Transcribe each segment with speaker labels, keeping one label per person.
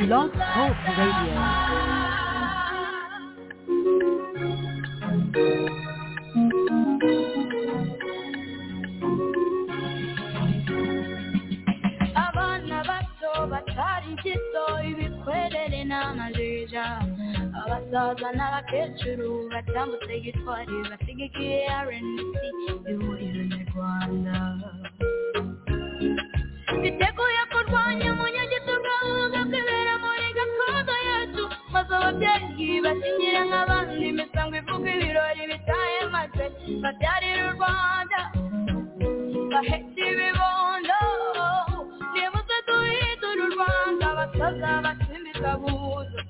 Speaker 1: Blog Talk Radio.
Speaker 2: abana bato batari gito ibikwerere n'amajeja abasaza n'abakecuru batambutse gitwari basigikiye rnc ihuriro nyarwanda biteguye kurwanya umunyagitugu ahubwo kwibera muri gakondo yacu maze ababyeyi bakinyira nk'abandi imisango ivuga ibirori bitaye maze babyarira u rwanda bahetse ibibondo nibuze duhindura u rwanda basaza batsimbika buza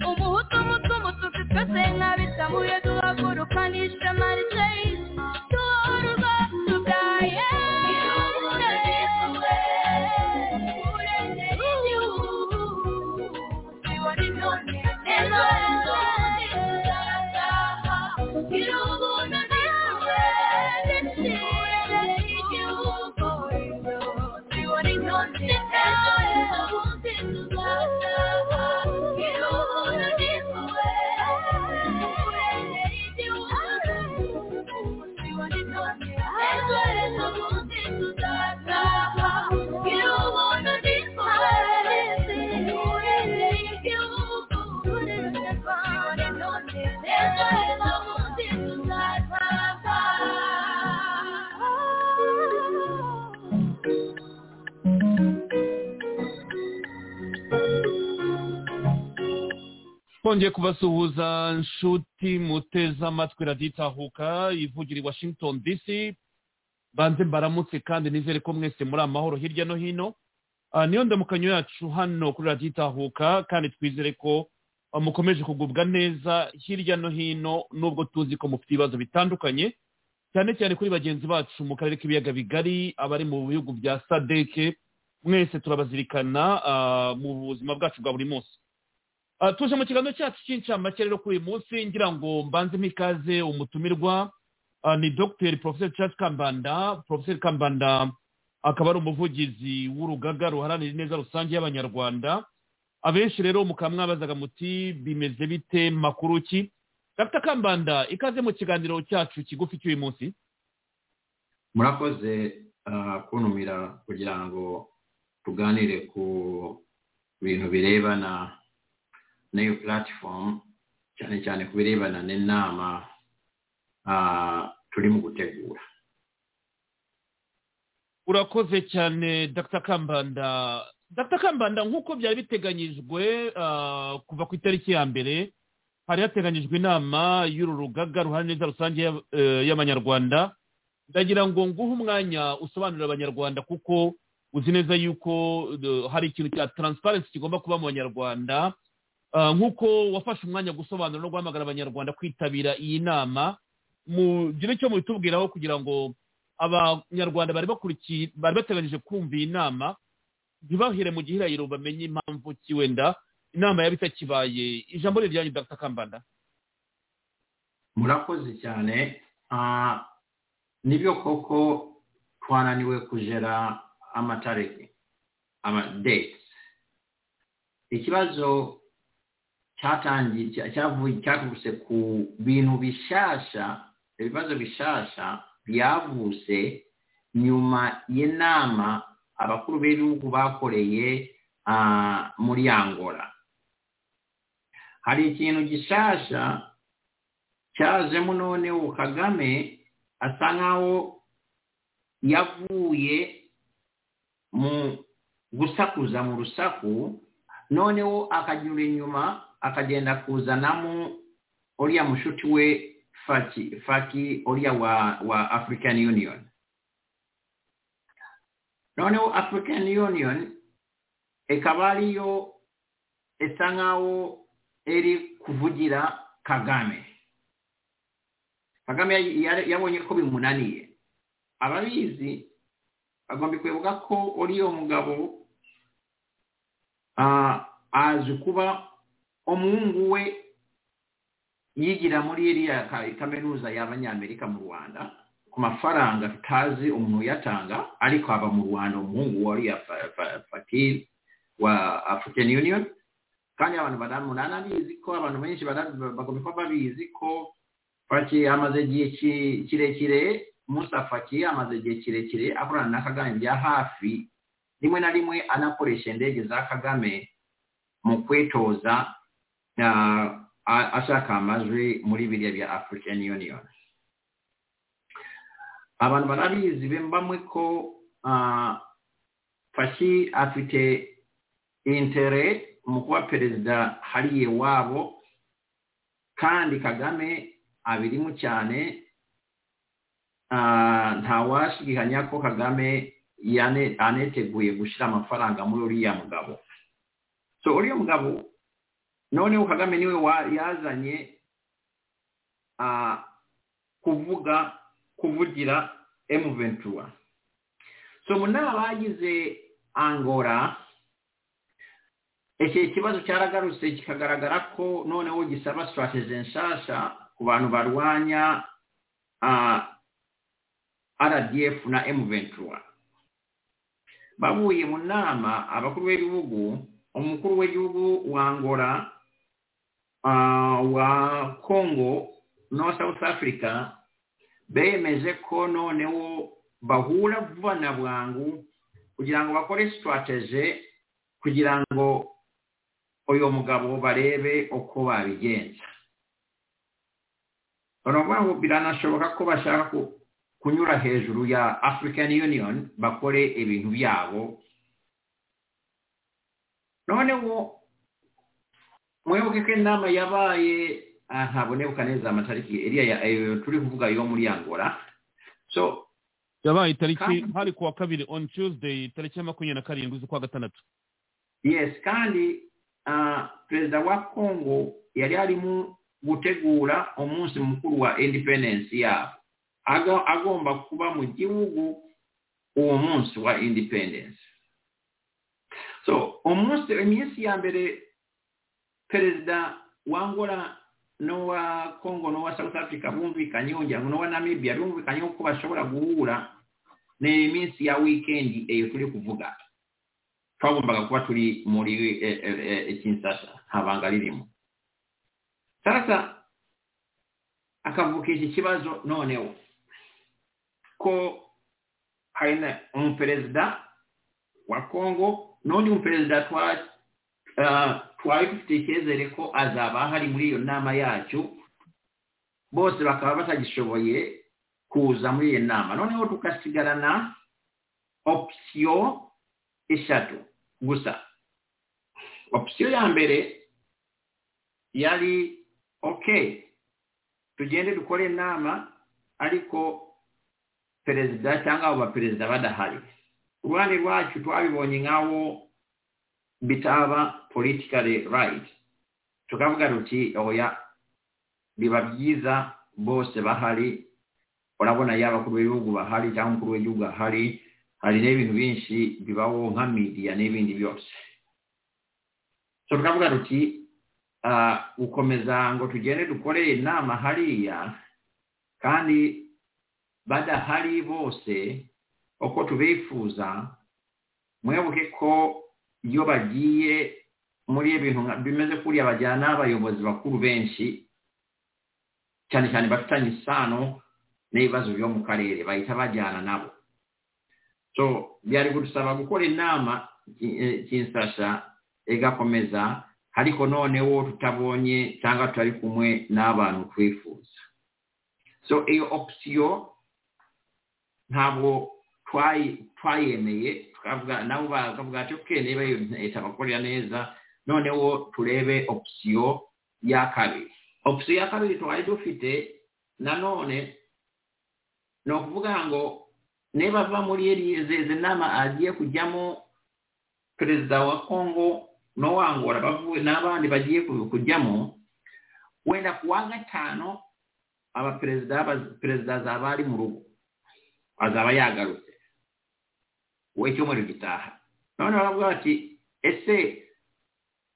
Speaker 2: umuhutu umutu umututsi twese nk'abitamuye duhaguruka n'ishema ricaye duhora ubwacu bwa
Speaker 3: twongeye kubasuhuza nshuti muteze amatwi raditahuka ivugira i washington dc banze mbaramutse kandi nizere ko mwese muri amahoro hirya no hino Ah, niyo ndamukanyo yacu hano kuri raditahuka kandi twizere ko ah, mukomeje kugubwa neza hirya no hino nubwo tuzi ko mufite ibibazo bitandukanye cyane cyane kuri bagenzi bacu mu karere k'ibiyaga bigari abari mu bihugu bya sadeke mwese turabazirikana ah, mu buzima bwacu bwa buri munsi Ah, tuje mu kiganiro cyacu cy'incamake rero kuri uyu munsi ngira ngo mbanze mikaze umutumirwa ah, ni dr professor charles kambanda professor kambanda akaba ari umuvugizi w'urugaga ruharanira ineza rusange y'abanyarwanda abenshi rero mukaba mwabazaga muti bimeze bite makuru ki dr kambanda ikaze mu kiganiro cyacu kigufi cy'uyu munsi
Speaker 4: murakoze ah, kuntumira kugira ngo tuganire ku bintu birebana n'iyo puratifomu cyane cyane ku birebana n'inama ah, turi mu gutegura
Speaker 3: urakoze cyane dr kambanda dr kambanda nk'uko byari biteganyijwe ah, kuva ku itariki ya mbere hari hateganyijwe inama y'uru rugaga ruhana neza rusange y'ab- eh, y'abanyarwanda ndagira ngo nguhe umwanya usobanurira abanyarwanda kuko uzi neza yuko eh, hari ikintu cya taransiparensi kigomba kuba mu banyarwanda Ah, nk'uko wafashe umwanya wo gusobanura no guhamagara abanyarwanda kwitabira iyi nama mugire icyo mubitubwiraho kugira ngo abanyarwanda bari bakurikiye bari bateganyije kumva iyi nama ntibahire mu gihirahiro bamenye impamvu ki wenda inama yaba itakibaye ijambo riri ryanyu dr kambanda
Speaker 4: murakoze cyane Ah, nibyo koko twananiwe kugera amatariki amadeti ikibazo cyatangiye cya- cyavuye- cyavutse ku bintu bishasha ibibazo bishasha byavutse nyuma y'inama abakuru b'ibihugu bakoreye ah, muri angola hari ikintu gishasha cyazemo noneho kagame asa nkaho yavuye mu gusakuza mu rusaku noneho akanyura inyuma akagenda kuzanamo uriya mushuti we faki faki uriya wa, wa african union noneho african union ikaba ariyo isa nkaho iri kuvugira kagame kagame ya- ya- yabonye ko bimunaniye ababizi bagomba kwibuka ko uriya mugabo ah, azi kuba umuhungu we yigira muri iriya ka- kaminuza y'abanyamerika mu rwanda ku mafaranga tutazi umuntu uyatanga ariko aba mu rwanda umuhungu wa uriya Fa- Fa- fakiri wa african union kandi abantu badani umunani abizi ko abantu benshi badani- bagomba kuba babizi ko paki amaze igihe ki- kirekire musafaki amaze igihe kirekire akorana na kagame bya hafi rimwe na rimwe anakoresha indege za kagame mu kwitoza ah, a- ashaka amajwi muri biriya bya african union abantu barabizi be mbamwe ko ah, fashi afite intere mu kuba perezida hariya iwabo kandi kagame abirimo cyane ah, ntawashidikanya ko kagame yane- aneteguye gushyira amafaranga muri uriya mugabo so uriya mugabo noneho kagame niwe wa- yazanye ah, kuvuga kuvugira M21 so mu nama bagize Angola iki kibazo cyaragarutse kikagaragara ko noneho gisaba strategy nshasha ku bantu barwanya ah, RDF na M21 bavuye mu nama abakuru b'ibihugu umukuru w'igihugu wa Angola ah, wa Congo no South Africa bemeje ko noneho bahura vuba na bwangu kugira ngo bakore sitarateje kugira ngo uyu mugabo barebe uko babigenza baravuga ngo biranashoboka ko bashaka ku- kunyura hejuru ya african union bakore ibintu byabo noneho mwibuke ko inama yabaye ah, ntabonebuka neza amatariki iriya ya- eh, turi kuvuga yo muri angola so
Speaker 3: yabaye itariki
Speaker 4: Kandi-
Speaker 3: hari kuwa kabiri on tuesday tariki ya makumyabiri na karindwi z'ukwa gatandatu
Speaker 4: yes kandi ah, perezida wa congo yari arimo gutegura umunsi mukuru wa independence yabo Aga- agomba kuba mu gihugu uwo munsi wa independence so umunsi iminsi ya mbere perezida wa angola n'uwa congo n'uwa south africa bumvikanyeho ngira ngo n'uwa namibia bumvikanyeho ko bashobora guhura ni iminsi ya wikendi eyo turi kuvuga twagombaga kuba turi muri eh, eh, eh, Kinshasa nta banga ririmo sasa akavuka iki kibazo noneho ko hari na umuperezida wa congo n'undi muperezida twa- ah, twari dufite icyizere ko azaba ahari muri iyo nama yacu bose bakaba batagishoboye kuza muri iyo nama noneho tugasigarana opsiyo eshatu gusa opsiyo ya mbere yari ok tugende dukore inama ariko perezida cyangwa abo baperezida badahari ku ruhande rwacu twabibonye nk'abo bitaba politikari rayiti tukavuga ruti oya biba byiza bose bahari urabona yaba abakuru b'ibihugu bahari cyangwa umukuru w'igihugu ahari hari n'ibintu byinshi bibaho nka midiya n'ibindi byose so tukavuga tuti gukomeza ngo tugende dukore inama hariya kandi badahari bose uko tubifuza mwibuke ko iyo bagiye muri ibintu nka- bimeze kuriya bajyana abayobozi bakuru benshi cyane cyane bafitanye isano n'ibibazo byo mu karere bahita bajyana nabo so byari kudusaba gukora inama ki- eh, kinsasha igakomeza ariko noneho tutabonye cyangwa tutari kumwe n'abantu twifuza so iyo opsiyo ntabwo twayi- twayemeye tukavuga nabo bakavuga ati oke niba iyo leta bakorera neza noneho turebe opsiyo ya kabiri opsiyo ya kabiri twari dufite nanone ni ukuvuga ngo niba ava muri izi nama agiye kujyamo perezida wa congo n'uwangora bavuye n'abandi bagiye ku- kujyamo wenda ku wa gatanu abaperezida baz- perezida azaba ari mu rugo azaba yagarutse we cyumweru gitaha none baravuga bati ese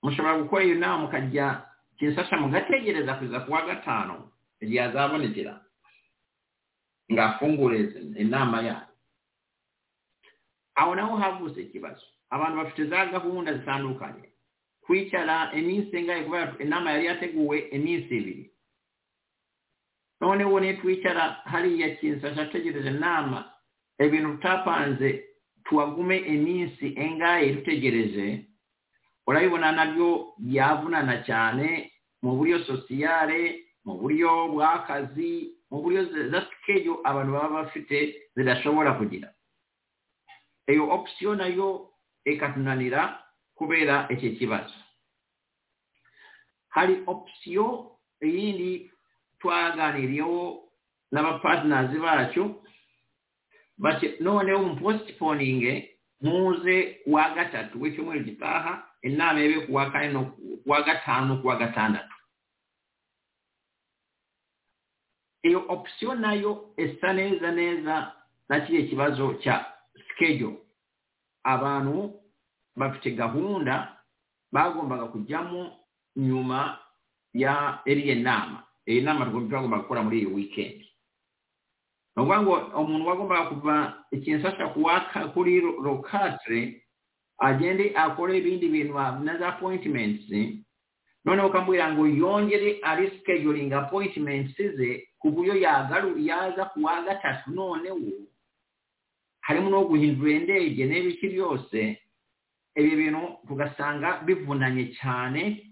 Speaker 4: mushobora gukora iyo nama mukajya kinsasha mugategereza kugeza ku wa gatanu igihe azabonekera ngafungure inama yayo aho naho havutse ikibazo abantu bafite za gahunda zitandukanye kwicara iminsi ingahe kubera inama yari yateguwe iminsi ibiri noneho nitwicara hariya kinsasha tegereje inama ibintu tutapanze tuwagume iminsi engahe dutegereje urabibona nabyo byavunana cyane mu buryo sosiyale mu buryo bw'akazi mu buryo za sikeyo abantu baba bafite zidashobora kugira iyo opisiyo nayo ikatunanira kubera iki kibazo hari opisiyo iyindi twaganiriyeho n'abapatinazi bacyo noneho umusitiponinge muze wa gatatu w'icyumweru gitaha inama yabe kuwa kane no kuwa gatanu kuwa gatandatu iyo opisiyo nayo isa neza neza na kiriya kibazo cya sikeyo abantu bafite gahunda bagombaga kujyamo nyuma ya iriya nama iyi nama bagombaga gukora muri iyi wikendi ni ukuvuga ngo umuntu wagombaga kuva ikinsasha kuri rokatire agende akore ibindi bintu na za apoyitimenti noneho ukamubwira ngo yongere ari sikejoringa apoyitimenti ze ku buryo yaza ku wa gatatu noneho harimo no guhindura indege n'ibiki byose ibi bintu tugasanga bivunanye cyane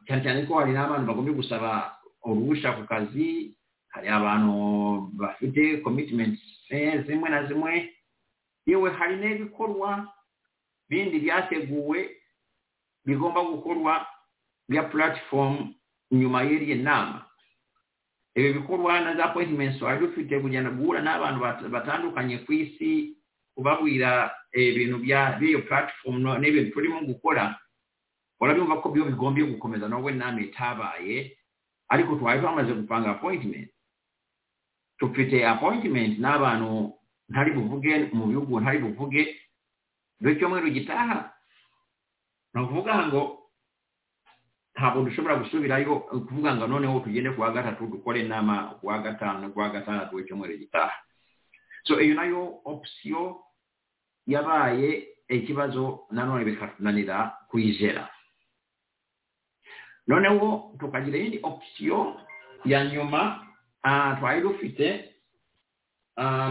Speaker 4: cyane cyane ko hari n'abantu bagomba gusaba uruhushya ku kazi hari abantu bafite komitimenti zimwe na zimwe yewe hari n'ibikorwa bindi byateguwe bigomba gukorwa bya puratifomu nyuma y'iriya nama ibi bikorwa na za poyitimenti wari ufite kugenda guhura n'abantu batandukanye ku isi kubabwira ibintu by'iyo puratifomu n'ibintu turimo gukora urabimva ko byo bigombye gukomeza nawe nama itabaye ariko twari twamaze gupanga apoyitimenti dufite apoyitimenti n'abantu ntari buvuge mu bihugu ntari buvuge buri cyumweru gitaha ni ukuvuga ngo ntabwo dushobora gusubirayo kuvuga ngo noneho tugende ku wa gatatu dukore inama ku wa gatanu ku wa gatandatu w'icyumweru gitaha so iyo nayo opisiyo yabaye ikibazo nanone bikatunanira kuyijera noneho tukagira iyindi opisiyo ya nyuma twari dufite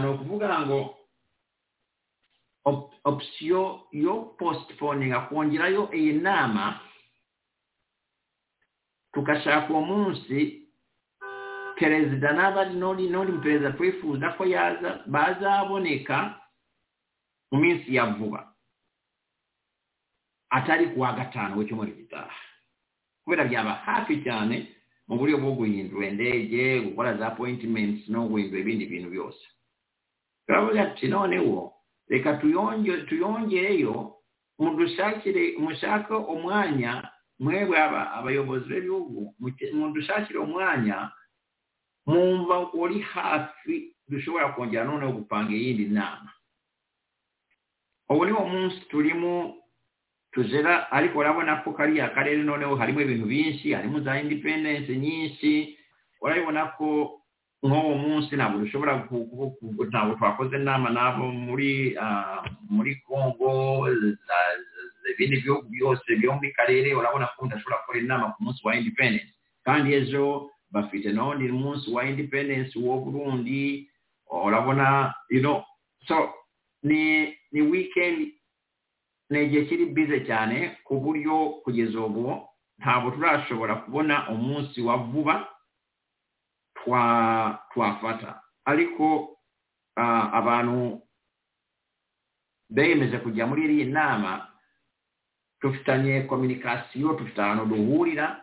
Speaker 4: ni ukuvuga ngo opisiyo yo positiponinga kongerayo iyi nama tugashaka uwo munsi perezida n'abari n'undi n'undi muperezida twifuza ko yaza bazaboneka mu minsi ya vuba atari ku wa gatanu w'icyumweru gitaha kubera byaba hafi cyane mu buryo bwo guhindura indege gukora za apoyitimenti no guhindura ibindi bintu byose turavuga ati noneho reka tuyongereyo mudushakire mushake umwanya mwebwe abayobozi b'ibihugu mudushakire umwanya mwumva uri hafi dushobora kongera noneho gupanga iyindi nama ubu ni wo munsi turimo tuzera ariko urabona ko kariya karere noneho harimo ibintu byinshi harimo za independense nyinshi urabibona ko nk'uwo munsi ntabwo dushobora ntabwo twakoze inama n'abo muri muri congo ibindi bihugu byose byo muri karere urabona ko udashobora gukora inama ku munsi wa independence kandi ejo bafite n'undi munsi wa independence wo burundi urabona you know so ni ni weekend ni igihe kiri bize cyane ku buryo kugeza ubu ntabwo turashobora kubona umunsi wa vuba twafata ariko abantu beyemeje kujya muri iriya nama dufitanye kominikasiyo dufite ahantu duhurira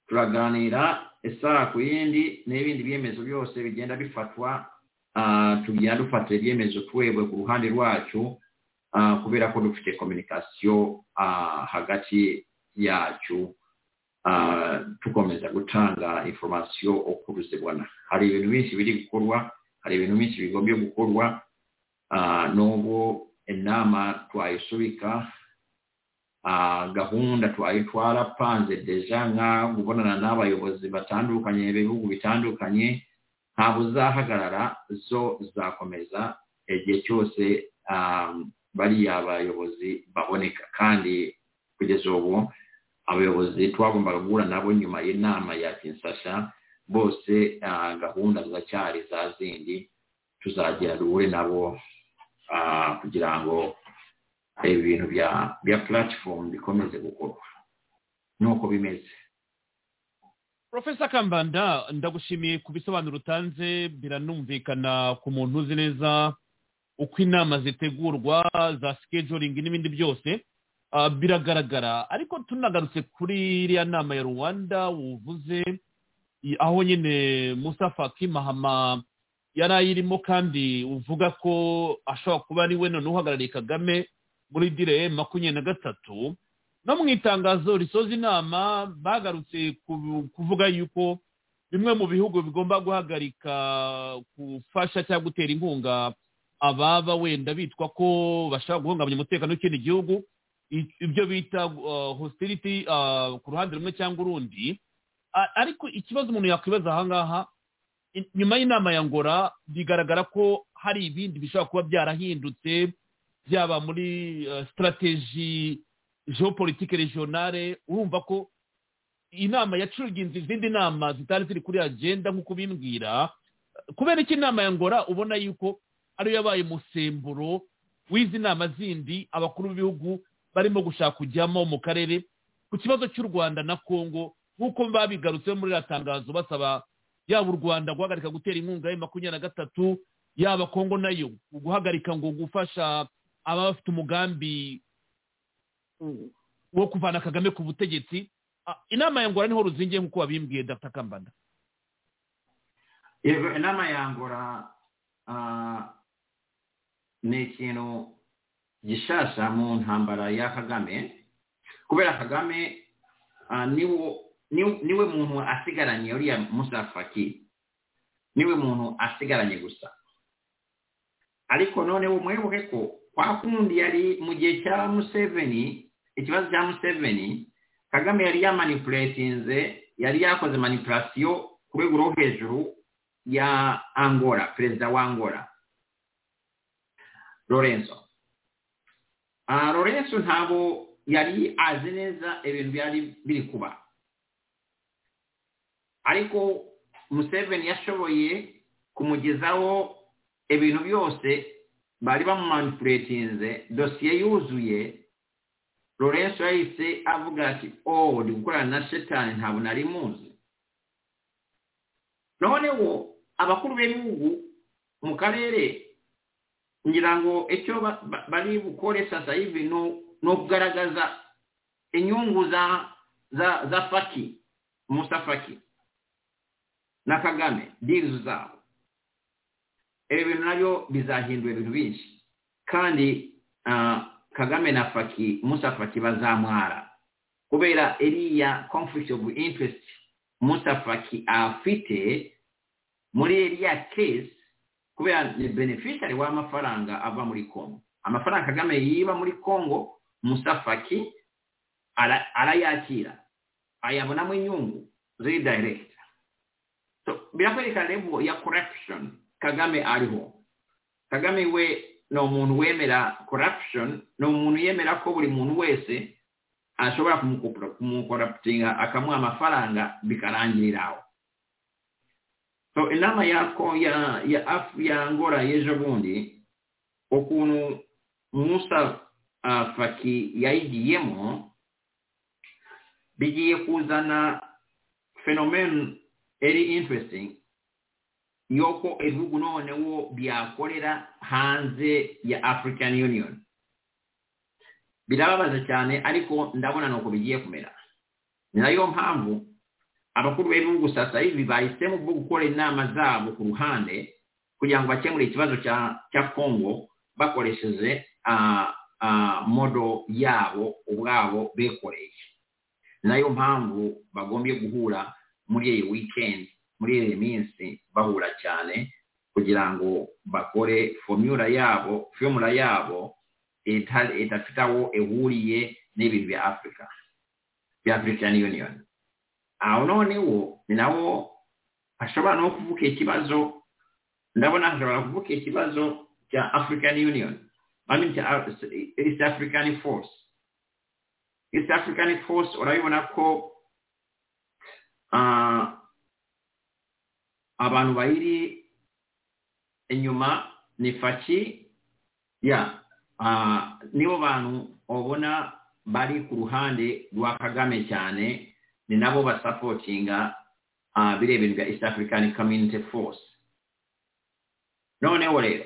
Speaker 4: turaganira isaha ku yindi n'ibindi byemezo byose bigenda bifatwa tugenda dufatira ibyemezo twebwe ku ruhande rwacu kubera ko dufite kominikasiyo hagati yacu tukomeza gutanga inforomasiyo uko tuzibona hari ibintu byinshi biri gukorwa hari ibintu byinshi bigombye gukorwa n'ubwo inama twayisubika gahunda twari twarapanze deja nka gubonana n'abayobozi batandukanye b'ibihugu bitandukanye ntabwo uzahagarara zo zakomeza igihe cyose bariya abayobozi baboneka kandi kugeza ubu abayobozi twagombaga guhura nabo nyuma y'inama ya kinsasha bose ah, gahunda ziracyari za zindi tuzagera duhure nabo ah, kugira ngo ibintu bya bya platform bikomeze gukorwa nuko bimeze
Speaker 3: profesa kambanda ndagushimiye ku bisobanuro utanze biranumvikana ku muntu uzi neza uko inama zitegurwa za sikejoringi n'ibindi byose Ah, biragaragara ariko tunagarutse kuri iriya nama ya rwanda uvuze i- aho nyine musa faki mahama yari ayirimo kandi uvuga ko ashobora kuba ari we none uhagarariye kagame muri dire makumyabiri na gatatu no mu itangazo risoza inama bagarutse ku- kuvuga yuko bimwe mu bihugu bigomba guhagarika gufasha cyangwa gutera inkunga ababa wenda bitwa ko bashaka guhungabanya umutekano w'ikindi gihugu i- ibyo bita uh, hostility uh, ku ruhande rumwe cyangwa urundi A- ariko ikibazo umuntu yakwibaza ahangaha i- nyuma y'inama ya ngora bigaragara ko hari ibindi bishobora kuba byarahindutse byaba muri uh, strategy geopolitique regionale urumva ko inama yacuruginze izindi nama zitari ziri kuri agenda nk'uko bimbwira kubera iki inama ya ngora ubona yuko ariyo yabaye umusemburo w'izi nama zindi abakuru b'ibihugu barimo gushaka kujyamo mu karere ku kibazo cy'u rwanda na congo nk'uko babigarutseho muri iriya tangazo basaba yaba u rwanda guhagarika gutera inkunga ya makumyabiri na gatatu yaba congo nayo guhagarika ngo gufasha ababa bafite umugambi wo kuvana kagame ku butegetsi Ah, inama ya ngora niho ruzingiye nk'uko wabimbwiye dr kambanda
Speaker 4: yego inama ya ngora ah, ni ikintu gishasha mu ntambara ya kagame kubera kagame ah, niwo ni- niwe muntu asigaranye uriya musa faki niwe muntu asigaranye gusa ariko noneho mwibuke ko kwa kundi yari mu gihe cya museveni ikibazo cya museveni kagame yari yamanipuletinze yari yakoze manipulasiyo ku rwego rwo hejuru ya angola perezida wa angola lorenzo Ah, lorenzo ntabwo yari azi neza ibintu byari biri kuba ariko museveni yashoboye kumugezaho ibintu byose bari bamumanipuletinze dosiye yuzuye lorenzo yahise avuga ati oh ndi gukorana na shetani ntabwo nari muzi noneho abakuru b'ibihugu mu karere ngira ngo icyo ba- ba- bari bukore sasa hivi ni u- ni ukugaragaza inyungu za za za faki musa faki na kagame dirizi zabo ibi bintu nabyo bizahindura ibintu byinshi kandi ah, kagame na faki musa faki bazamwara kubera iriya conflict of interest musa faki afite muri iriya case kubera ni beneficiary w'amafaranga ava muri congo amafaranga kagame yiba muri congo musafaki ara- arayakira ayabonamo inyungu ziri direct so birakwereka level ya corruption kagame ariho kagame we ni umuntu wemera corruption ni umuntu yemera ko buri muntu wese ashobora kumukopro- kumukoraptinga akamuha amafaranga bikarangirira aho so inama yako ya ya af ya Angola y'ejo bundi ukuntu Musa uh, Faki yayigiyemo bigiye kuzana phenomenon very interesting yoko ibihugu noneho byakorera hanze ya African Union birababaza cyane ariko ndabona nuko bigiye kumera ni nayo mpamvu abakuru b'ibihugu sasa hivi bahisemo bwo gukora inama zabo ku ruhande kugira ngo bakemure ikibazo cya cya congo bakoresheje ah, ah, modo yabo ubwabo bekoreye ni nayo mpamvu bagombye guhura muri iyi weekend muri iyi minsi bahura cyane kugira ngo bakore formula yabo formula yabo itari- idafite aho ihuriye n'ibintu bya africa bya african union aho noneho ni nawo ashobora no kuvuga ikibazo ndabona hashobora kuvuga ikibazo cya african union I mean uh, East African force East African force urabibona ko ah, abantu bayiri inyuma ni faki ya ah, nibo bantu ubona bari ku ruhande rwa kagame cyane ni nabo basapotinga ah, biriya bintu bya east african community force noneho rero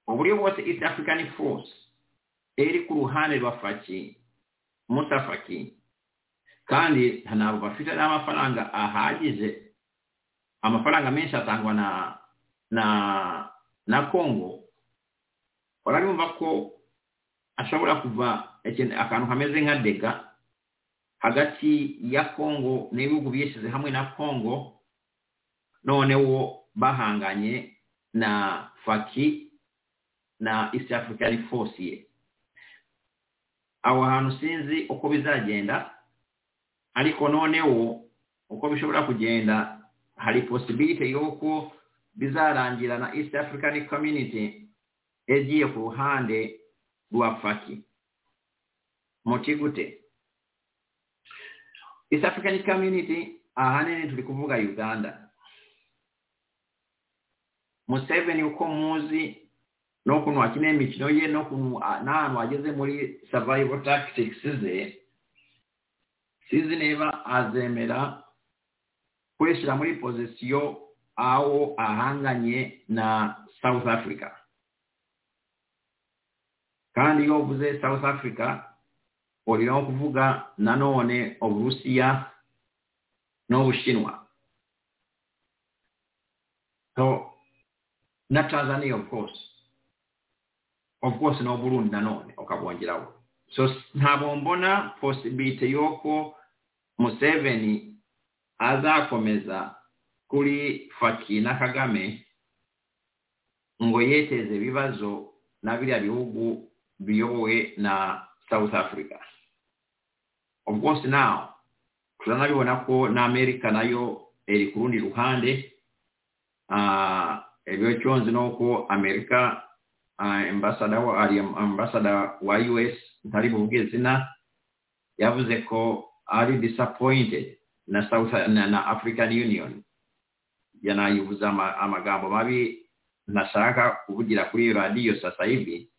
Speaker 4: uburyo bwose east african force iri ku ruhande rwa faki mutafaki kandi ntabwo bafite n'amafaranga ahagije amafaranga menshi atangwa na na na kongo urabumva ko ashobora kuva ikintu- akantu kameze nka dega hagati ya kongo n'ibihugu bishyize hamwe na kongo noneho bahanganye na faki na east african force ye aho hantu sinzi uko bizagenda ariko noneho uko bishobora kugenda hari posibilite y'uko bizarangira na east african community yagiye ku ruhande rwa faki muti gute east african community ahanini turi kuvuga uganda museveni uko muzi n'ukuntu akeneye imikino ye n'ukuntu a- n'ahantu ageze muri survival tactics ze sinzi niba azemera kwishyira muri pozisiyo aho ahanganye na south africa kandi iyo uvuze south africa urimo kuvuga nanone uburusiya n'ubushinwa so na tanzania of course of course no Burundi nanone ukabongeraho so s- ntabwo mbona possibility y'uko Museveni azakomeza kuri Faki na Kagame ngo yeteze ibibazo na biriya bihugu biyobowe na South Africa of course now turanabibona ko na Amerika nayo iri ku rundi ruhande Ah, ibyo cyonzi ni uko Amerika ah, ambassador wa ari ambassador wa US ntari buvuge izina yavuze ko ari disappointed na South na, na African Union yanayivuza ama- amagambo mabi ntashaka kuvugira kuri radio sasa hivi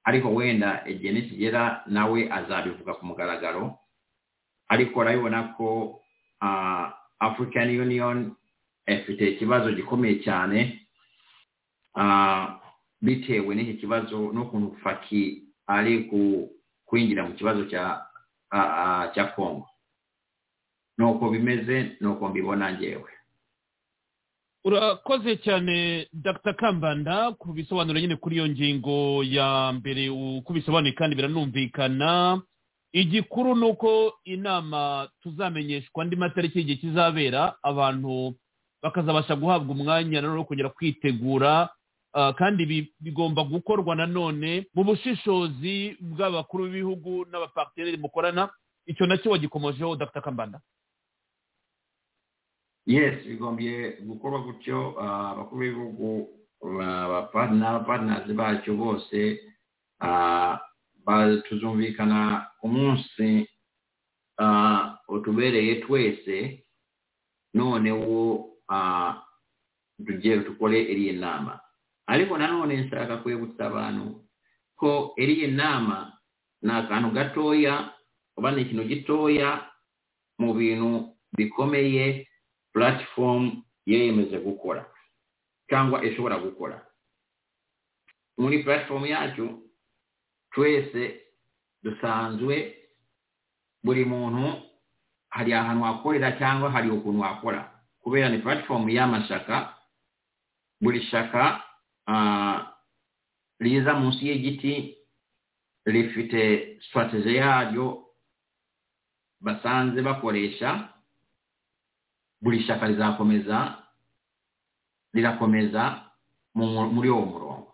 Speaker 4: ariko wenda igihe nikigera nawe azabivuga ku mugaragaro ariko urabibona ko ah, African Union ifite ikibazo gikomeye cyane ah, bitewe n'iki kibazo n'ukuntu faki ari ku- kwinjira mu kibazo cya ah, ah, cya kongo nuko bimeze nuko mbibona ngewe
Speaker 3: urakoze cyane dr kambanda ku bisobanuro nyine kuri iyo ngingo ya mbere uko bisobanuye kandi biranumvikana igikuru ni uko inama tuzamenyeshwa andi matariki y'igihe kizabera abantu bakazabasha guhabwa umwanya nanone wo kongera kwitegura ah, kandi ibi bigomba gukorwa nanone mu bushishozi bw'abakuru b'ibihugu n'abapakitaneri mukorana icyo nacyo wagikomojeho dr kambanda
Speaker 4: yes bigombye gukorwa gutyo ah, abakuru b'ibihugu ah, abapart- n'abapartners bacyo bose ah, ba- tuzumvikana ku munsi ah, utubereye twese noneho ah, tujye dukore iriya nama ariko nanone nshaka kwibutsa abantu ko iriya nama ni akantu gatoya oba ni ikintu gitoya mu bintu bikomeye platform yeyemeje gukora cyangwa ishobora gukora muri platform yacu twese dusanzwe buri muntu hari ahantu wakorera cyangwa hari ukuntu wakora kubera ni platform y'amashaka buri shaka ah, riza munsi y'igiti rifite strategy yaryo basanze bakoresha buri shyaka rizakomeza rirakomeza mu- muri uwo murongo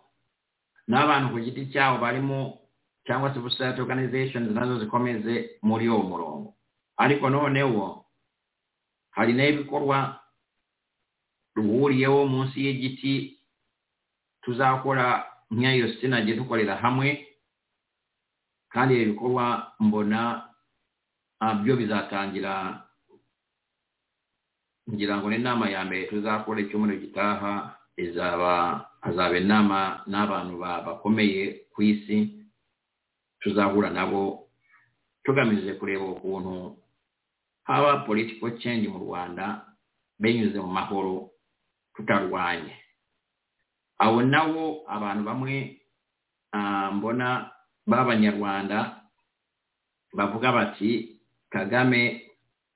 Speaker 4: n'abantu ku giti cyabo barimo cyangwa se society organizations nazo zikomeze muri uwo murongo ariko noneho hari n'ibikorwa ruhuriyeho munsi y'igiti tuzakora nk'iyo sina gye dukorera hamwe kandi ibi bikorwa mbona ah, byo bizatangira ngira ngo n'inama ya mbere tuzakora icyumweru gitaha izaba hazaba inama n'abantu ba- bakomeye ku isi tuzahura nabo tugamije kureba ukuntu haba political change mu rwanda binyuze mu mahoro tutarwanye abo nabo abantu bamwe ah, mbona b'abanyarwanda bavuga bati kagame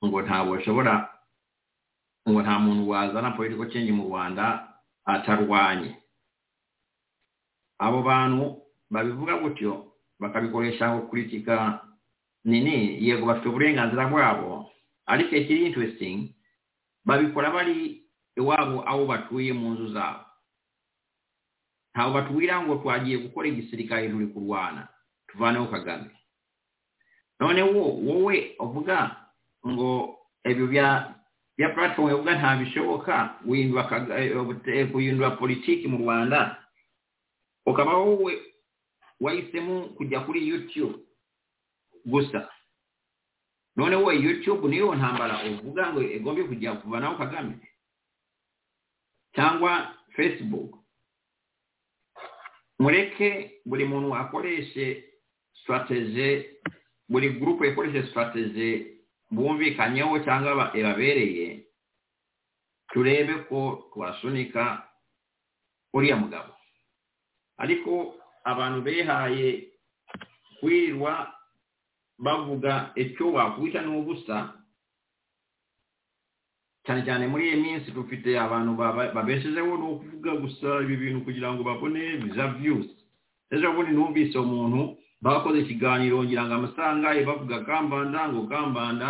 Speaker 4: ngo ntabwo ashobora ngo nta muntu wazana political change mu rwanda atarwanye abo bantu babivuga gutyo bakabikoresha ngo kuritika nini yego bafite uburenganzira bwabo ariko ikiri interesting babikora bari iwabo aho batuye mu nzu zabo ntabwo batubwira ngo twagiye gukora igisirikare turi kurwana tuvaneho kagame noneho wowe uvuga ngo ibyo bya bya platform yavuga nta bishoboka guhindura Kaga- eh, eh, guhindura politiki mu rwanda ukaba wowe wahisemo kujya kuri youtube gusa none wowe youtube niyo ntambara uvuga ngo igombe kujya kuvanaho kagame cyangwa facebook mureke buri muntu akoreshe strategy buri gurupe ikoreshe strategy bumvikanyeho cyangwa ba- ibabereye turebe ko twasunika uriya mugabo ariko abantu behaye kwirirwa bavuga icyo wakubita n'ubusa cyane cyane muri iyi minsi dufite abantu baba- babeshejeho ni ukuvuga gusa ibi bintu kugira ngo babone biza viyuzi ejo bundi numvise umuntu bakoze ikiganiro ngira ngo amasanga bavuga kambanda ngo kambanda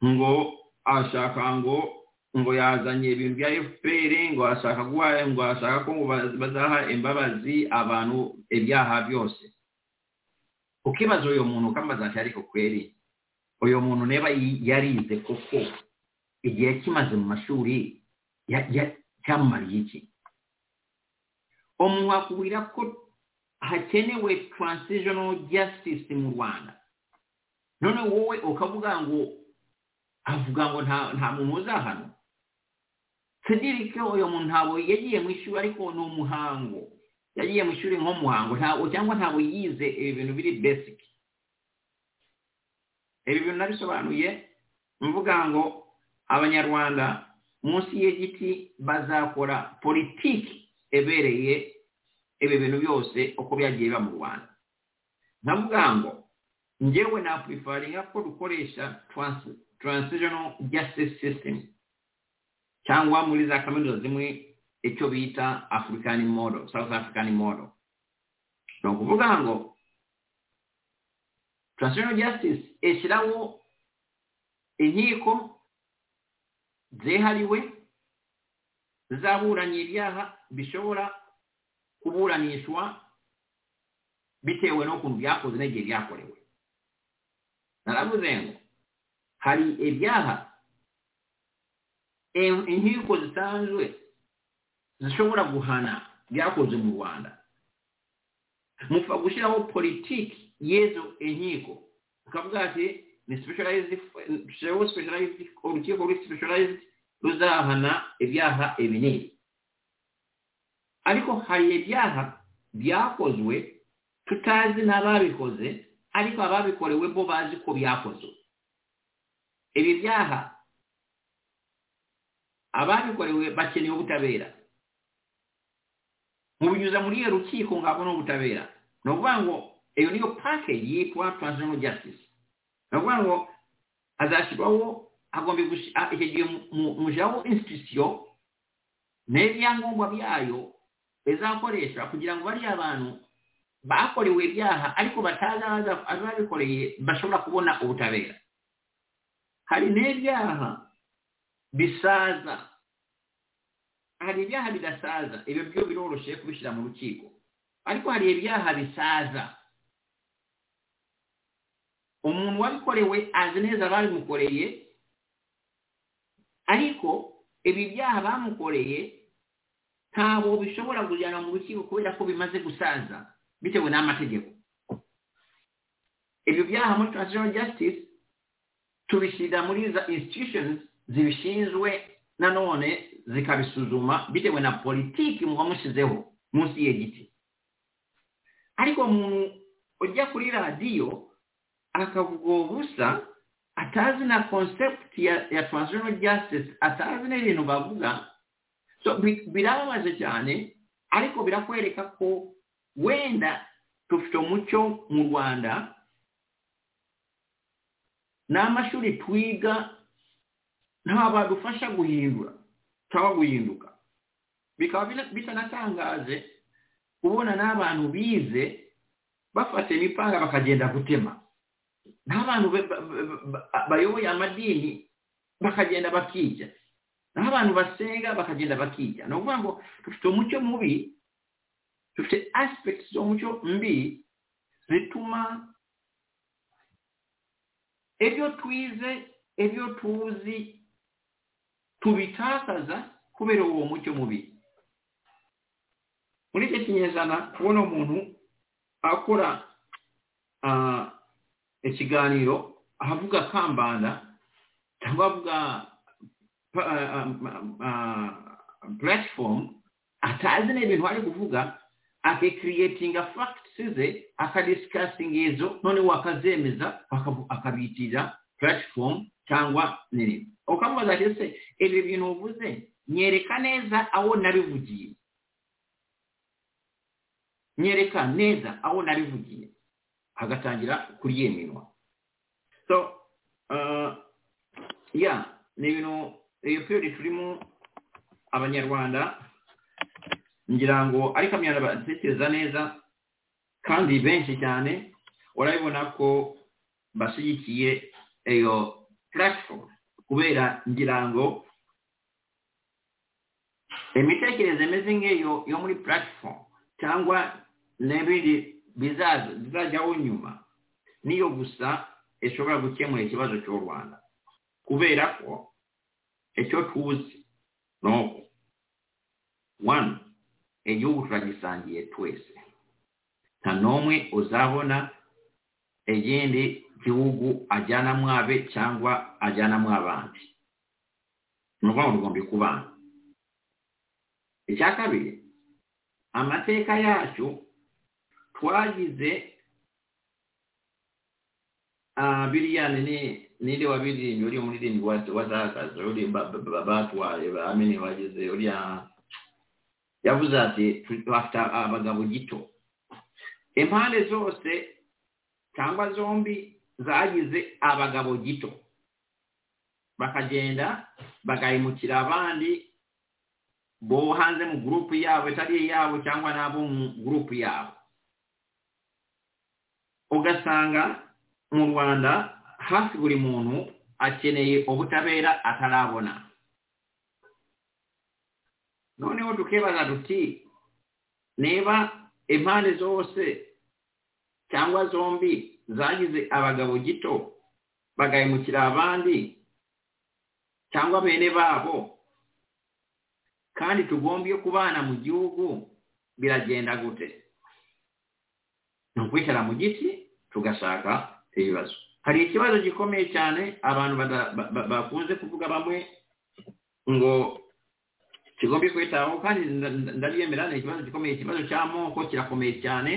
Speaker 4: ngo ashaka ngo ngo yazanye ibintu bya fpr ngo ashaka guha ngo ashaka ko ngo ba- bazaha imbabazi abantu ibyaha byose ukibaza uyu muntu ukambaza ati ariko kweri uyu muntu neba yi- yarize koko igihe kimaze mu mashuri ya- ya- cyamumariye iki umuntu wakubwira ko hakenewe transitional justice mu rwanda none wowe ukavuga ngo avuga ngo nta nta muntu uzahanwa cedric uyu muntu ntabwo yagiye mu ishuri ariko ni umuhango yagiye mu ishuri nk'umuhango ntabwo cyangwa ntabwo yize ibi bintu biri basic ibi bintu nabisobanuye mvuga ngo abanyarwanda munsi y'igiti bazakora politiki ebereye ibi bintu byose uko byagiye biba mu rwanda ndavuga ngo njyewe napwifaringa ko dukoresha transi- transitional justice system cyangwa muri za kaminuza zimwe icyo bita african model south african model ni ukuvuga ngo transitional justice ishyiraho inkiko zihariwe zaburanye ibyaha bishobora kuburanishwa bitewe n'ukuntu byakoze n'igihe byakorewe naravuze ngo hari ibyaha in- inkiko zisanzwe zishobora guhana byakoze mu rwanda mupfa gushyiraho politiki y'ezo inkiko ukavuga ati ni specialized dushyiraho specialized urukiko ruri specialized ruzahana ibyaha ibinini ariko hari ibyaha byakozwe tutazi n'ababikoze ariko ababikorewe bo bazi ko byakozwe ibi byaha ababikorewe bakeneye ubutabera mubinyuza muri iyo rukiko ngo abone ubutabera ni ukuvuga ngo iyo niyo package yitwa transitional justice ni ukuvuga ngo azashyirwaho agomba gushi- a- icyo gihe mu- mu- mushyiraho institution n'ibyangombwa byayo bizakoresha kugira ngo bariya bantu bakorewe ibyaha ariko batazi abaza- ababikoreye bashobora kubona ubutabera hari n'ibyaha bisaza hari ibyaha bidasaza ibyo byo biroroshye kubishyira mu rukiko ariko hari ibyaha bisaza umuntu wabikorewe azi neza ababimukoreye ariko ibi byaha bamukoreye ntabwo bishobora kujyana mu rukiko kubera ko bimaze gusaza bitewe n'amategeko ibyo byaha muri transitional justice tubishyira muri za institutions zibishinzwe nanone zikabisuzuma bitewe na politiki muba mushyizeho munsi y'igiti ariko umuntu ujya kuri radiyo akavuga uwo busa atazi na concept ya, ya transitional justice atazi n'ibintu bavuga so bi- birababaje cyane ariko birakwereka ko wenda tufite umuco mu rwanda n'amashuri twiga nta badufasha guhindura cyangwa guhinduka bikaba bina- bitanatangaje kubona n'abantu bize bafata imipanga bakagenda gutema n'abantu ba- ba- ba- ba- bayoboye amadini bakagenda bakica n'abantu basenga bakagenda bakica ni ukuvuga ngo dufite umucyo mubi dufite aspect z'umucyo mbi zituma ibyo twize ibyo tuzi tubitakaza kubera uwo mucyo mubi muri icyo kinyejana kubona umuntu akora ah, ikiganiro ahavuga kambanda cyangwa avuga pa- ah, ah, platform atazi n'ibintu ari kuvuga akikiriyetinga facts ze akadisikasinga izo noneho akazemeza akabu- akabitira platform cyangwa nini ukamubaza ati ese ibi bintu uvuze nyereka neza aho nabivugiye nyereka neza aho nabivugiye agatangira kuryemerwa so uh, ya ni ibintu iyo period turimo abanyarwanda ngira ngo ariko abanyarwanda batekereza neza kandi benshi cyane urabibona ko bashyigikiye iyo platform kubera ngira ngo imitekerereze imeze nk'iyo yo muri platform cyangwa n'ibindi bizaza bizajyaho nyuma niyo gusa ishobora gukemura ikibazo cy'u rwanda kubera ko icyo tuzi ni uko one igihugu turagisangiye twese nta n'umwe uzabona ikindi gihugu ajyana mwabe cyangwa ajyana mwabandi ni ukuvuga ngo tugomba kubana icya kabiri amateka yacu twagize ah, biriyani ni ninde wabirimbye uri muri rindi wazakaza uri ba- ba- ba- batwaye bamini bagize uriya yavuze ati bafite abagabo gito impande zose cyangwa zombi zagize abagabo gito bakagenda bagahemukira abandi bo hanze mu gurupu yabo itari iyabo cyangwa n'abo mu gurupu yabo ugasanga mu rwanda hafi buri muntu akeneye ubutabera atarabona noneho tukibaza duti niba impande zose cyangwa zombi zagize abagabo gito bagahemukira abandi cyangwa bene babo kandi tugombye kubana mu gihugu biragenda gute ni ukwicara mu giti tugashaka ibibazo hari ikibazo gikomeye cyane abantu bada- ba- ba- bakunze kuvuga bamwe ngo kigombye kwitaho kandi nda- nda- ndabyemera ni ikibazo gikomeye ikibazo cy'amoko kirakomeye cyane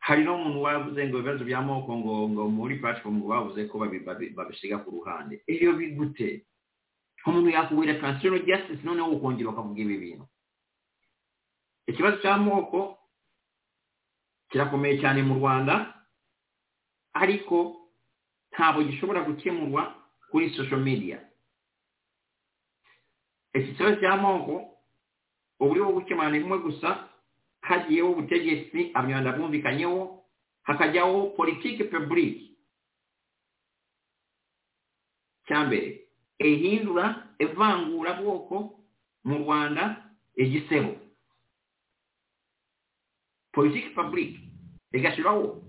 Speaker 4: hari n'umuntu wavuze ngo ibibazo by'amoko ngo ngo muri platform ngo bavuze ko babi- babi- babisiga ku ruhande ibyo bigute umuntu yakubwira transitional justice noneho ukongera ukavuga ibi bintu ikibazo cy'amoko kirakomeye cyane mu rwanda ariko ntabwo gishobora gukemurwa kuri social media iki kibazo cy'amoko uburyo bwo gukemura ni bumwe gusa hagiyeho ubutegetsi abanyarwanda bumvikanyeho hakajyaho politiki publique cya mbere ihindura ivangura bwoko mu rwanda igisebo politiki publique igashyiraho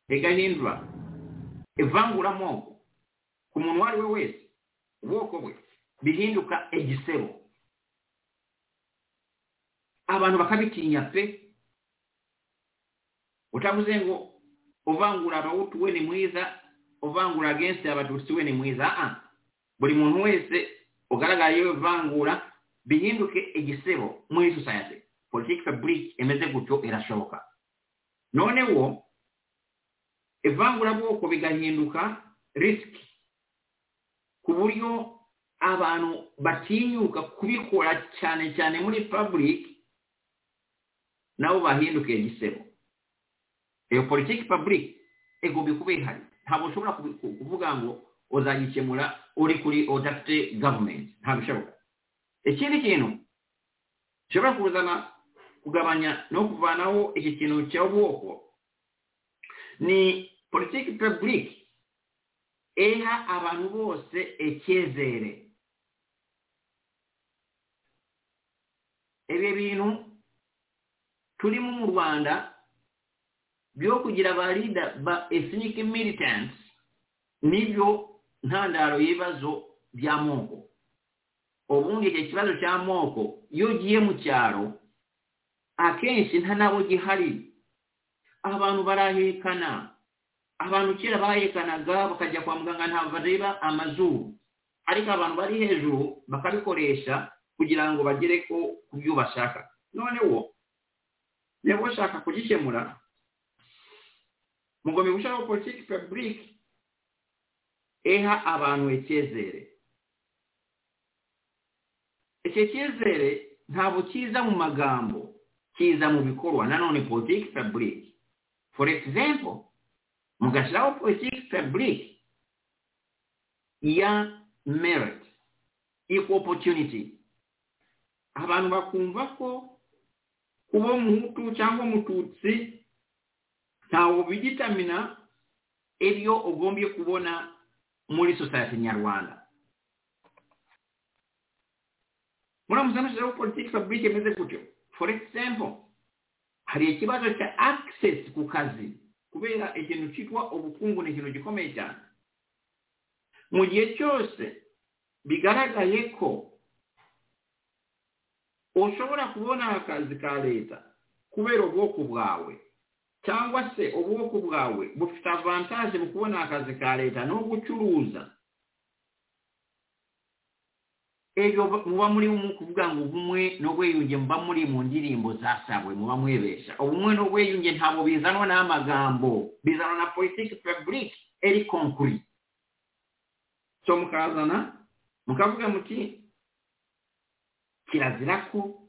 Speaker 4: igahindura ivangura moko ku muntu uwo ari we wese ubwoko bwe bihinduka igisebo abantu bakabitinya pe utavuze ngo uvangura abawutu we ni mwiza uvangura agensi abatutsi we ni mwiza aa buri muntu wese ugaragara yewe vangura bihinduke igisebo muri society political fabric imeze gutyo irashoboka noneho ivangurabwoko bigahinduka risk ku buryo abantu batinyuka kubikora cyane cyane muri public nabo bahinduka igisebo iyo politiki public igomba kuba ihari ntabwo ushobora kubi- ku- kuvuga ngo uzagikemura uri kuri udafite government ntabwo bishoboka ikindi kintu gishobora kuzana kugabanya no kuvanaho iki kintu cy'ubwoko ni politiki public iha abantu bose icyizere ibi bintu turimo mu rwanda byo kugira abarida ba ethnic militants nibyo ntandaro y'ibibazo by'amoko ubundi icyo kibazo cy'amoko iyo ugiye mu cyaro akenshi nta nabo gihari abantu barahekana abantu kera bahekanaga bakajya kwa muganga ntabwo bareba amazuru ariko abantu bari hejuru bakabikoresha kugira ngo bagere ko ku byo bashaka noneho niba ushaka kugikemura mugomba gushaka politiki faburike iha abantu icyizere icyo cyizere ntabwo kiza mu magambo kiza mu bikorwa nanone politiki faburike for example mugashyiraho politiki faburike ya merit equal opportunity abantu bakumva ko kuba umuhutu cyangwa umututsi ntawe bigitamina ibyo ugombye kubona muri society nyarwanda muramutse mushyizeho politiki faburike imeze gutyo for example hari ikibazo cya access ku kazi kubera ikintu cyitwa ubukungu ni ikintu gikomeye cyane mu gihe cyose bigaragaye ko ushobora kubona akazi ka leta kubera ubwoko bwawe cyangwa se ubwoko bwawe bufite avantaje mu kubona akazi ka leta no gucuruza ejo muba muri mu kuvuga ngo ubumwe n'ubwiyunge muba muri mu ndirimbo zasabwe muba mwebesha ubumwe n'ubwiyunge ntabwo bizanwa n'amagambo bizanwa na politiki faburike eri konkuri so mukazana mukavuga muti kirazira ko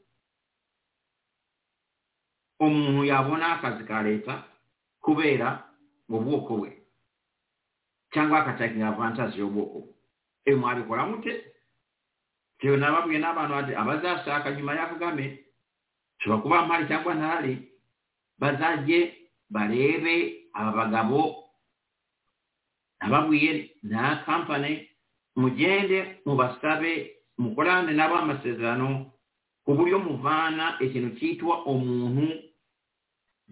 Speaker 4: umuntu yabona akazi ka leta kubera mu bwoko bwe cyangwa akacakinga avantaje y'ubwoko bwe ewe mwabikora mute tewe nababwiye n'abantu bati abazashaka nyuma ya kagame nshobora kuba mpari cyangwa ntari bazajye barebe aba bagabo nababwiye nta kampani mugende mubasabe mukorane nabo amasezerano ku buryo muvana ikintu cyitwa umuntu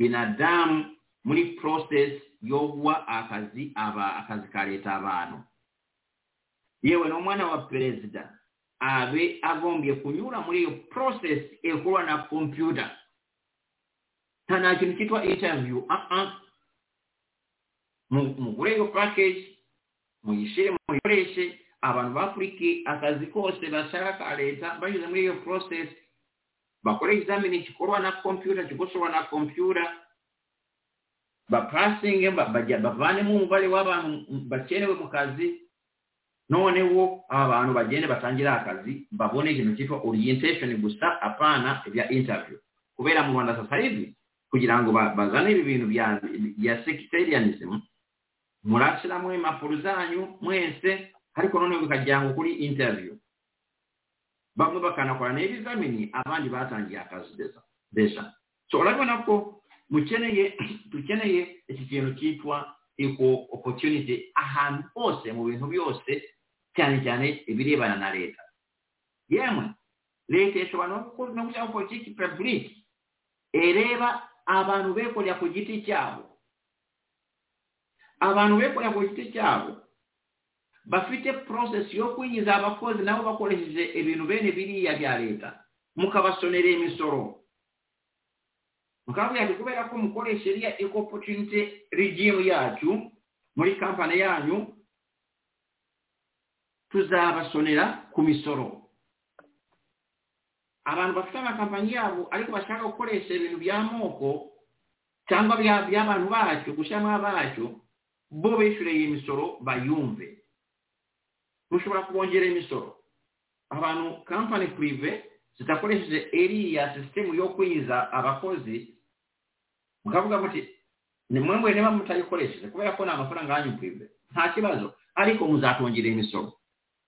Speaker 4: binadamu muri process yo guha akazi aba akazi ka leta abantu yewe n'umwana wa perezida abe agombye kunyura muri iyo process ikorwa na computer nta nta kintu cyitwa interview ah ah Mu- mugure iyo package muyishyire muyikoreshe abantu bakurike akazi kose bashaka ka leta banyuze muri iyo process bakore ikizamini gikorwa na kompiyuta kikosorwa na kompiyuta bapasinge ba- bajya- bavanemo umubare w'abantu bakenewe mu kazi noneho aba bantu bagende batangire akazi babone ikintu cyitwa orientation gusa apana ibya interview kubera mu rwanda sasa hivi kugira ngo ba- bazane ibi bintu bya- bya sectarianism murashyiramo impapuro zanyu mwese ariko noneho bikajyanwa kuri interview bamwe bakanakora n'ibizamini abandi batangiye akazi deza deja so urabona ko mukeneye dukeneye iki kintu cyitwa equal opportunity ahantu hose mu bintu byose cyane cyane ibirebana na leta yemwe leta ishobora no gukora no gushyiraho politiki public ireba abantu bekorera ku giti cyabo abantu bekorera ku giti cyabo bafite process yo kwinjiza abakozi nabo bakoresheje ibintu bene biriya bya leta mukabasonera imisoro mukama buyambi kubeera ko mukola eseriya eko opportunity regimu yatyu muri kampani yanyu tuzaabasonera ku misolo abantu bafite amakampani yabo ariko bashaka gukoresha ibintu by'amoko cyangwa bya- by'abantu bacyo gushyiramo bacyo bo bishyure iyi misoro bayumve mushobora kubongera imisoro abantu kampani purive zidakoresheje eriya sisitemu yo kwiza abakozi mukavuga muti nimwe mwe niba mutayikoresheje kubera ko ni amafaranga yanyu purive nta kibazo ariko muzatongera imisoro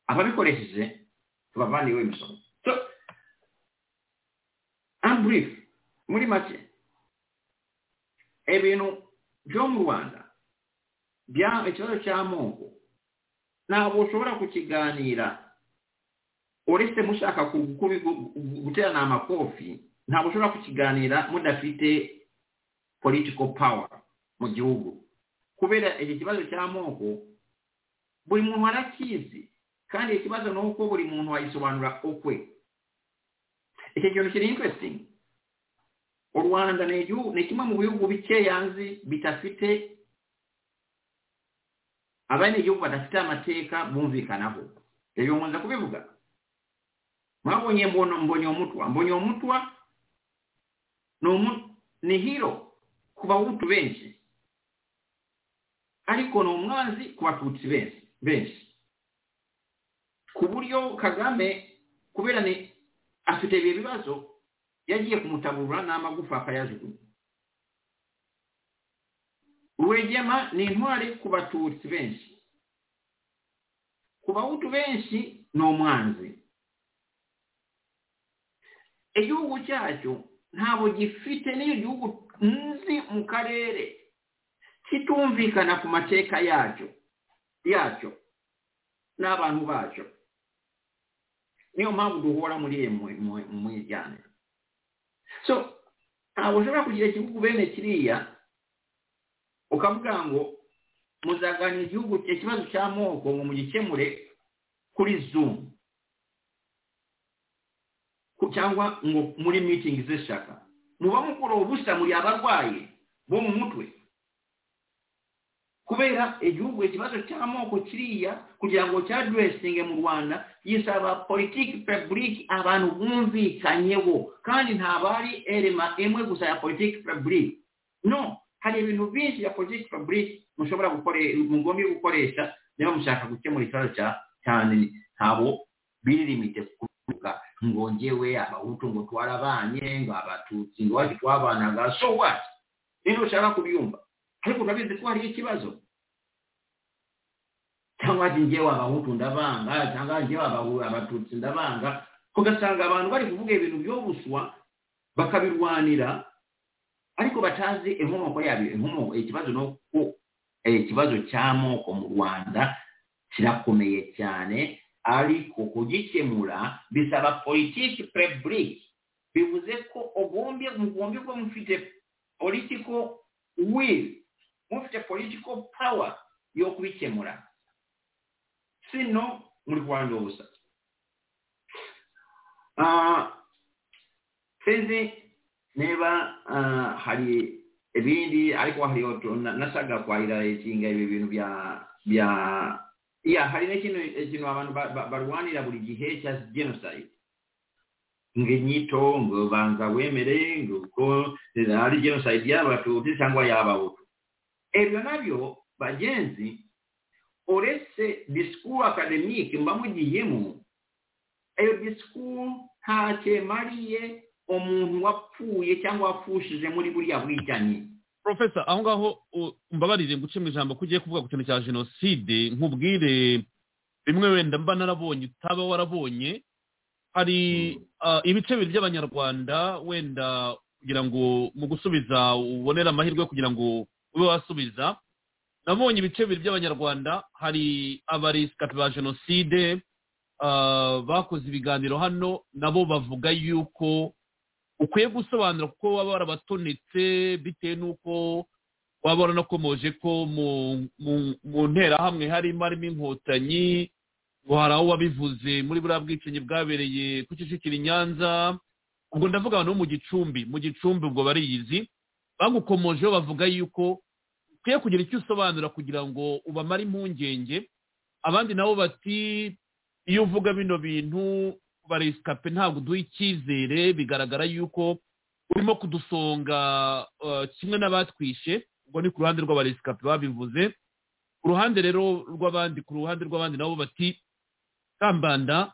Speaker 4: ababikoresheje tubavaniyeho imisoro So, and brief muri make ebintu byo mu rwanda bya- ikibazo cy'amoko ntabwo ushobora kukiganira uretse mushaka ku- kubi- gu- gu- guterana amakofi ntabwo ushobora kukiganira mudafite political power mu gihugu kubera iki kibazo cy'amoko buri muntu arakizi kandi ikibazo ni uko buri muntu ayisobanura ukwe icyo kintu kiri interesting u rwanda ni igihugu ni kimwe mu bihugu bikeya nzi bidafite abanyagihugu badafite amateka bumvikanaho ibyo nkunze kubivuga mwabonye mbono mbonyomutwa mbonyomutwa ni umu- ni hiro ku bahutu benshi ariko ni umwanzi ku batutsi benshi benshi ku buryo kagame kubera ni afite ibi bibazo yagiye kumutaburura n'amagufa akayajugunya rwegema ni intwari ku batutsi benshi ku bahutu benshi ni umwanzi igihugu cyacyo ntabwo gifite n'iyo gihugu nzi mu karere kitumvikana ku mateka yacyo yacyo n'abantu bacyo niyo mpamvu duhora muri iyo mu- mu- mu ijyane so ntabwo ushobora kugira igihugu bene kiriya ukavuga ngo muzaganira igihugu ikibazo cy'amoko ngo mugikemure kuri zoom Ku- cyangwa ngo muri meeting z'ishaka muba mukora ubusa muri abarwayi bo mu mutwe kubera igihugu ikibazo cy'amoko kiriya kugira ngo cya dressinge mu rwanda gisaba politiki publique abantu bumvikanyeho kandi ntabwo ari erema imwe gusa ya politiki publique no hari ibintu byinshi ya politiki publique mushobora gukoresha mugombye gukoresha niba mushaka gukemura ikibazo cya cyane ntabwo biri limite kuvuga ngo njyewe abahutu ngo twarabanye ngo abatutsi ngo wacu twabanaga so what nino ushaka kubyumva ariko urabizi ko hariho ikibazo cyangwa ati njyewe abahutu ndabanga cyangwa njyewe abahu- abatutsi ndabanga ugasanga abantu bari kuvuga ibintu byo buswa bakabirwanira ariko batazi inkomoko yabyo inkomoko ikibazo ni uko eh, ikibazo cy'amoko mu rwanda kirakomeye cyane ariko kugikemura bisaba politiki publique bivuze ko ugombye mugombye kuba mufite political will mufite political power yo kubikemura sino muri rwanda ubusa Ah, sinzi niba ah, hari ibindi ariko hari otu- na- nasaga kwahira ekinga ibi bintu bya bya ya hari n'ekintu ekintu abantu ba- ba- barwanira buri gihe cya genocide ng'inyito ngo banza wemere ngo uko hari genocide y'abatutsi cyangwa y'abahutu ebyo nabyo bagenzi uretse disikuru akademike mba mugiyemo eyo disikuru ntacyo emariye umuntu wapfuye cyangwa wapfushije muri buriya bwicanyi
Speaker 3: porofesa aho ngaho u- umbabarire nguce mu ijambo ko ugiye kuvuga ku kintu cya jenoside nkubwire bimwe wenda mba narabonye utaba warabonye hari ah, ibice bibiri by'abanyarwanda wenda kugira ngo mu gusubiza ubonere amahirwe yo kugira ngo ube wasubiza nabonye ibice bibiri by'abanyarwanda hari abarisikapi ba jenoside ah, bakoze ibiganiro hano nabo bavuga yuko ukwiye gusobanura kuko waba warabatonetse bitewe n'uko waba waranakomoje ko mu- mu- mu nterahamwe harimo harimo inkotanyi ngo hari aho wabivuze muri buriya bwicanyi bwabereye ku Kicukiro i Nyanza ubwo ndavuga abantu bo mu gicumbi mu gicumbi ubwo bariyizi bagukomojeho bavuga yuko ukwiye kugira icyo usobanura kugira ngo ubamare impungenge abandi nabo bati iyo uvuga bino bintu baresikape ntabwo uduha icyizere bigaragara yuko urimo kudusonga eh, kimwe n'abatwishe ubwo ni ku ruhande rw'abaresikape babivuze ku ruhande rero rw'abandi ku ruhande rw'abandi nabo bati kambanda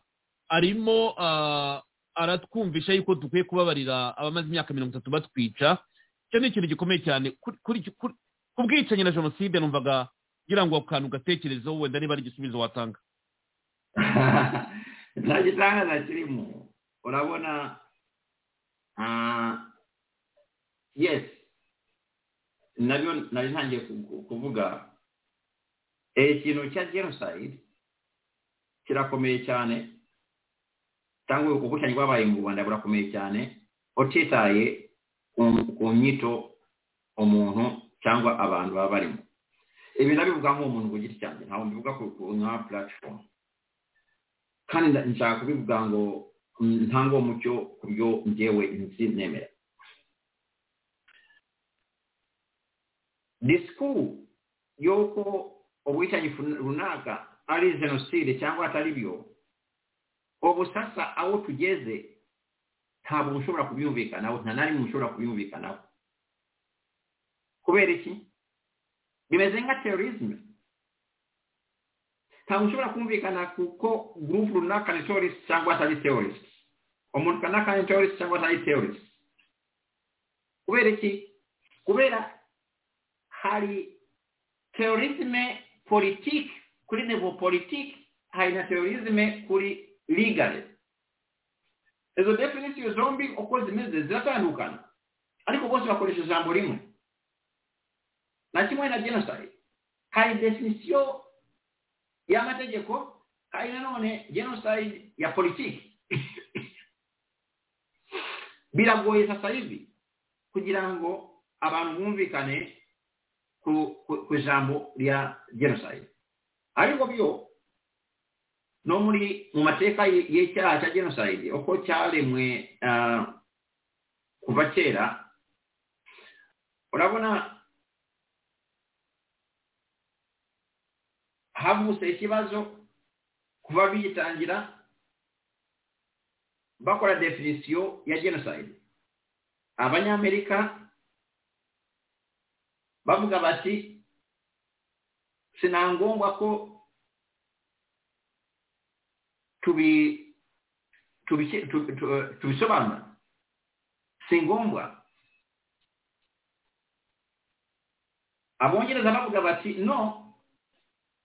Speaker 3: arimo ah, aratwumvisha yuko dukwiye kubabarira abamaze imyaka mirongo itatu batwica icyo ni ikintu gikomeye cyane Kuri- kuri- kuri- ku bwicanyi na jenoside numvaga ngira ngo ako kantu ugatekerezeho wenda niba ari igisubizo watanga
Speaker 4: nta gitangaza kirimo urabona ah, yes nabyo nari ntangiye ku- kuvuga Eh, ikintu cya genocide kirakomeye cyane cyangwa ubwicanyi bwabaye mu rwanda burakomeye cyane utitaye ku- ku nyito umuntu cyangwa abantu baba barimo ibi nabivuga nk'umuntu ku giti cyanjye ntabwo mbivuga ku- ku- nka platform kandi nda- nshaka kubivuga ngo mm, ntanga umucyo ku byo njyewe nzi nemera disikuru y'uko ubwicanyi fun- runaka ari jenoside cyangwa atari byo ubu sasa aho tugeze ntabwo mushobora kubyumvikanaho nta na rimwe mushobora kubyumvikanaho kubera iki bimeze nka terorizme ntabwo ushobora kumvikana kuko gurupu runaka ni terorist cyangwa atari terorist umuntu kanaka ni terorist cyangwa atari terorist kubera iki kubera hari terorizme politiki kuri nevo politiki hari na terorizme kuri ligale izo definisiyo zombi uko zimeze ziratandukana ariko bose bakoresha ijambo rimwe na kimwe na genocide hari definisiyo y'amategeko hari nanone genocide ya politiki biragoye sasa hivi kugira ngo abantu bumvikane ku, ku, ku ijambo lya genocide ariko byo no muri mu mateka y- y'icyaha cya genocide uko cyaremwe ah, kuva kera urabona havutse ikibazo kuva bigitangira bakora definisiyo ya genocide abanyamerika bavuga bati sinangombwa ko tubi tubi- tubi- tu- tubisobanura si ngombwa abongereza bavuga bati no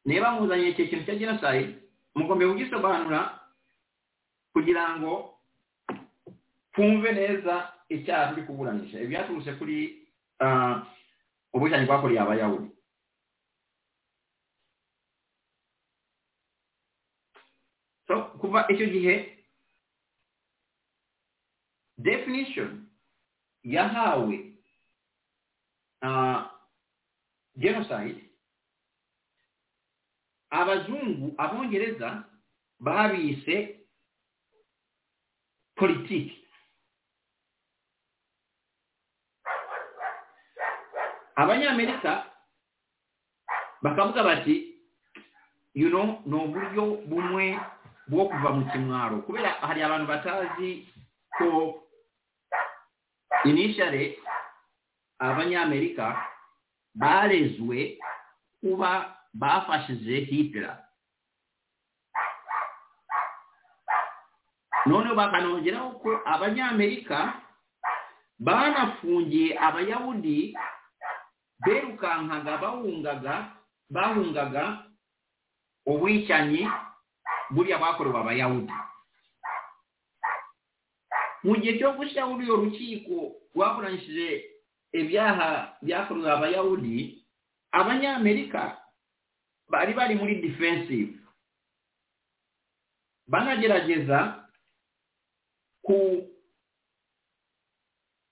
Speaker 4: niba muzanye icyo kintu cya genocide mugomba kugisobanura kugira ngo twumve neza icyaha turi kuburanisha ibyaturutse kuri ah, ubwicanyi bwakoreye abayahudi so kuva icyo gihe definition yahawe ah, genocide abazungu abongereza babise politiki abanyamerika bakavuga bati you know ni uburyo bumwe bwo kuva mu kimwaro kubera hari abantu batazi ko initially abanyamerika barezwe kuba bafashije hitler noneho bakanongeraho ko abanyamerika banafungiye abayahudi berukankaga bahungaga bahungaga ubwicanyi buriya bakorewe abayahudi mu gihe cyo gushyiraho urwo rukiko rwaburanishije ibyaha byakorewe abayahudi abanyamerika bari bari muri defensive banagerageza ku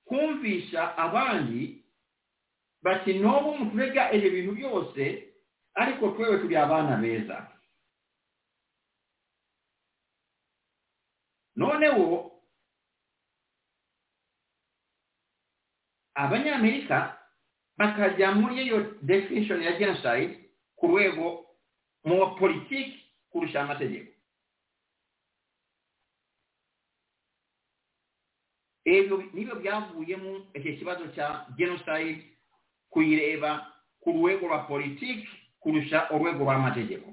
Speaker 4: kumvisha abandi bati n'ubu muturega ibyo bintu byose ariko twewe turi abana beza noneho abanyamerika bakajya muri iyo definition ya genocide ku rwego mu politiki kurusha amategeko ebyo nibyo byavuyemo icyo kibazo cya genocide kuyireba ku rwego rwa politiki kurusha urwego rw'amategeko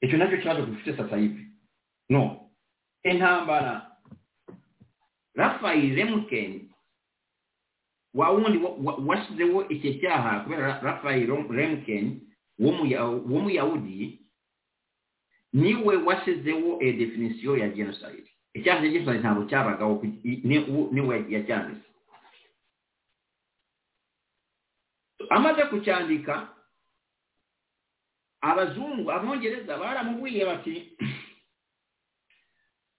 Speaker 4: icyo nacyo kibazo dufite sasa hivi no intambara rafayi remukeni wa wundi washyizeho icyo cyaha kubera rafayi remukeni w'umuyahudi niwe washyizeho definisiyo ya jenoside icyaha cya jenoside ntabwo cyabagaho niwe yacyanditse amaze kucyandika abazungu abongereza baramubwiye bati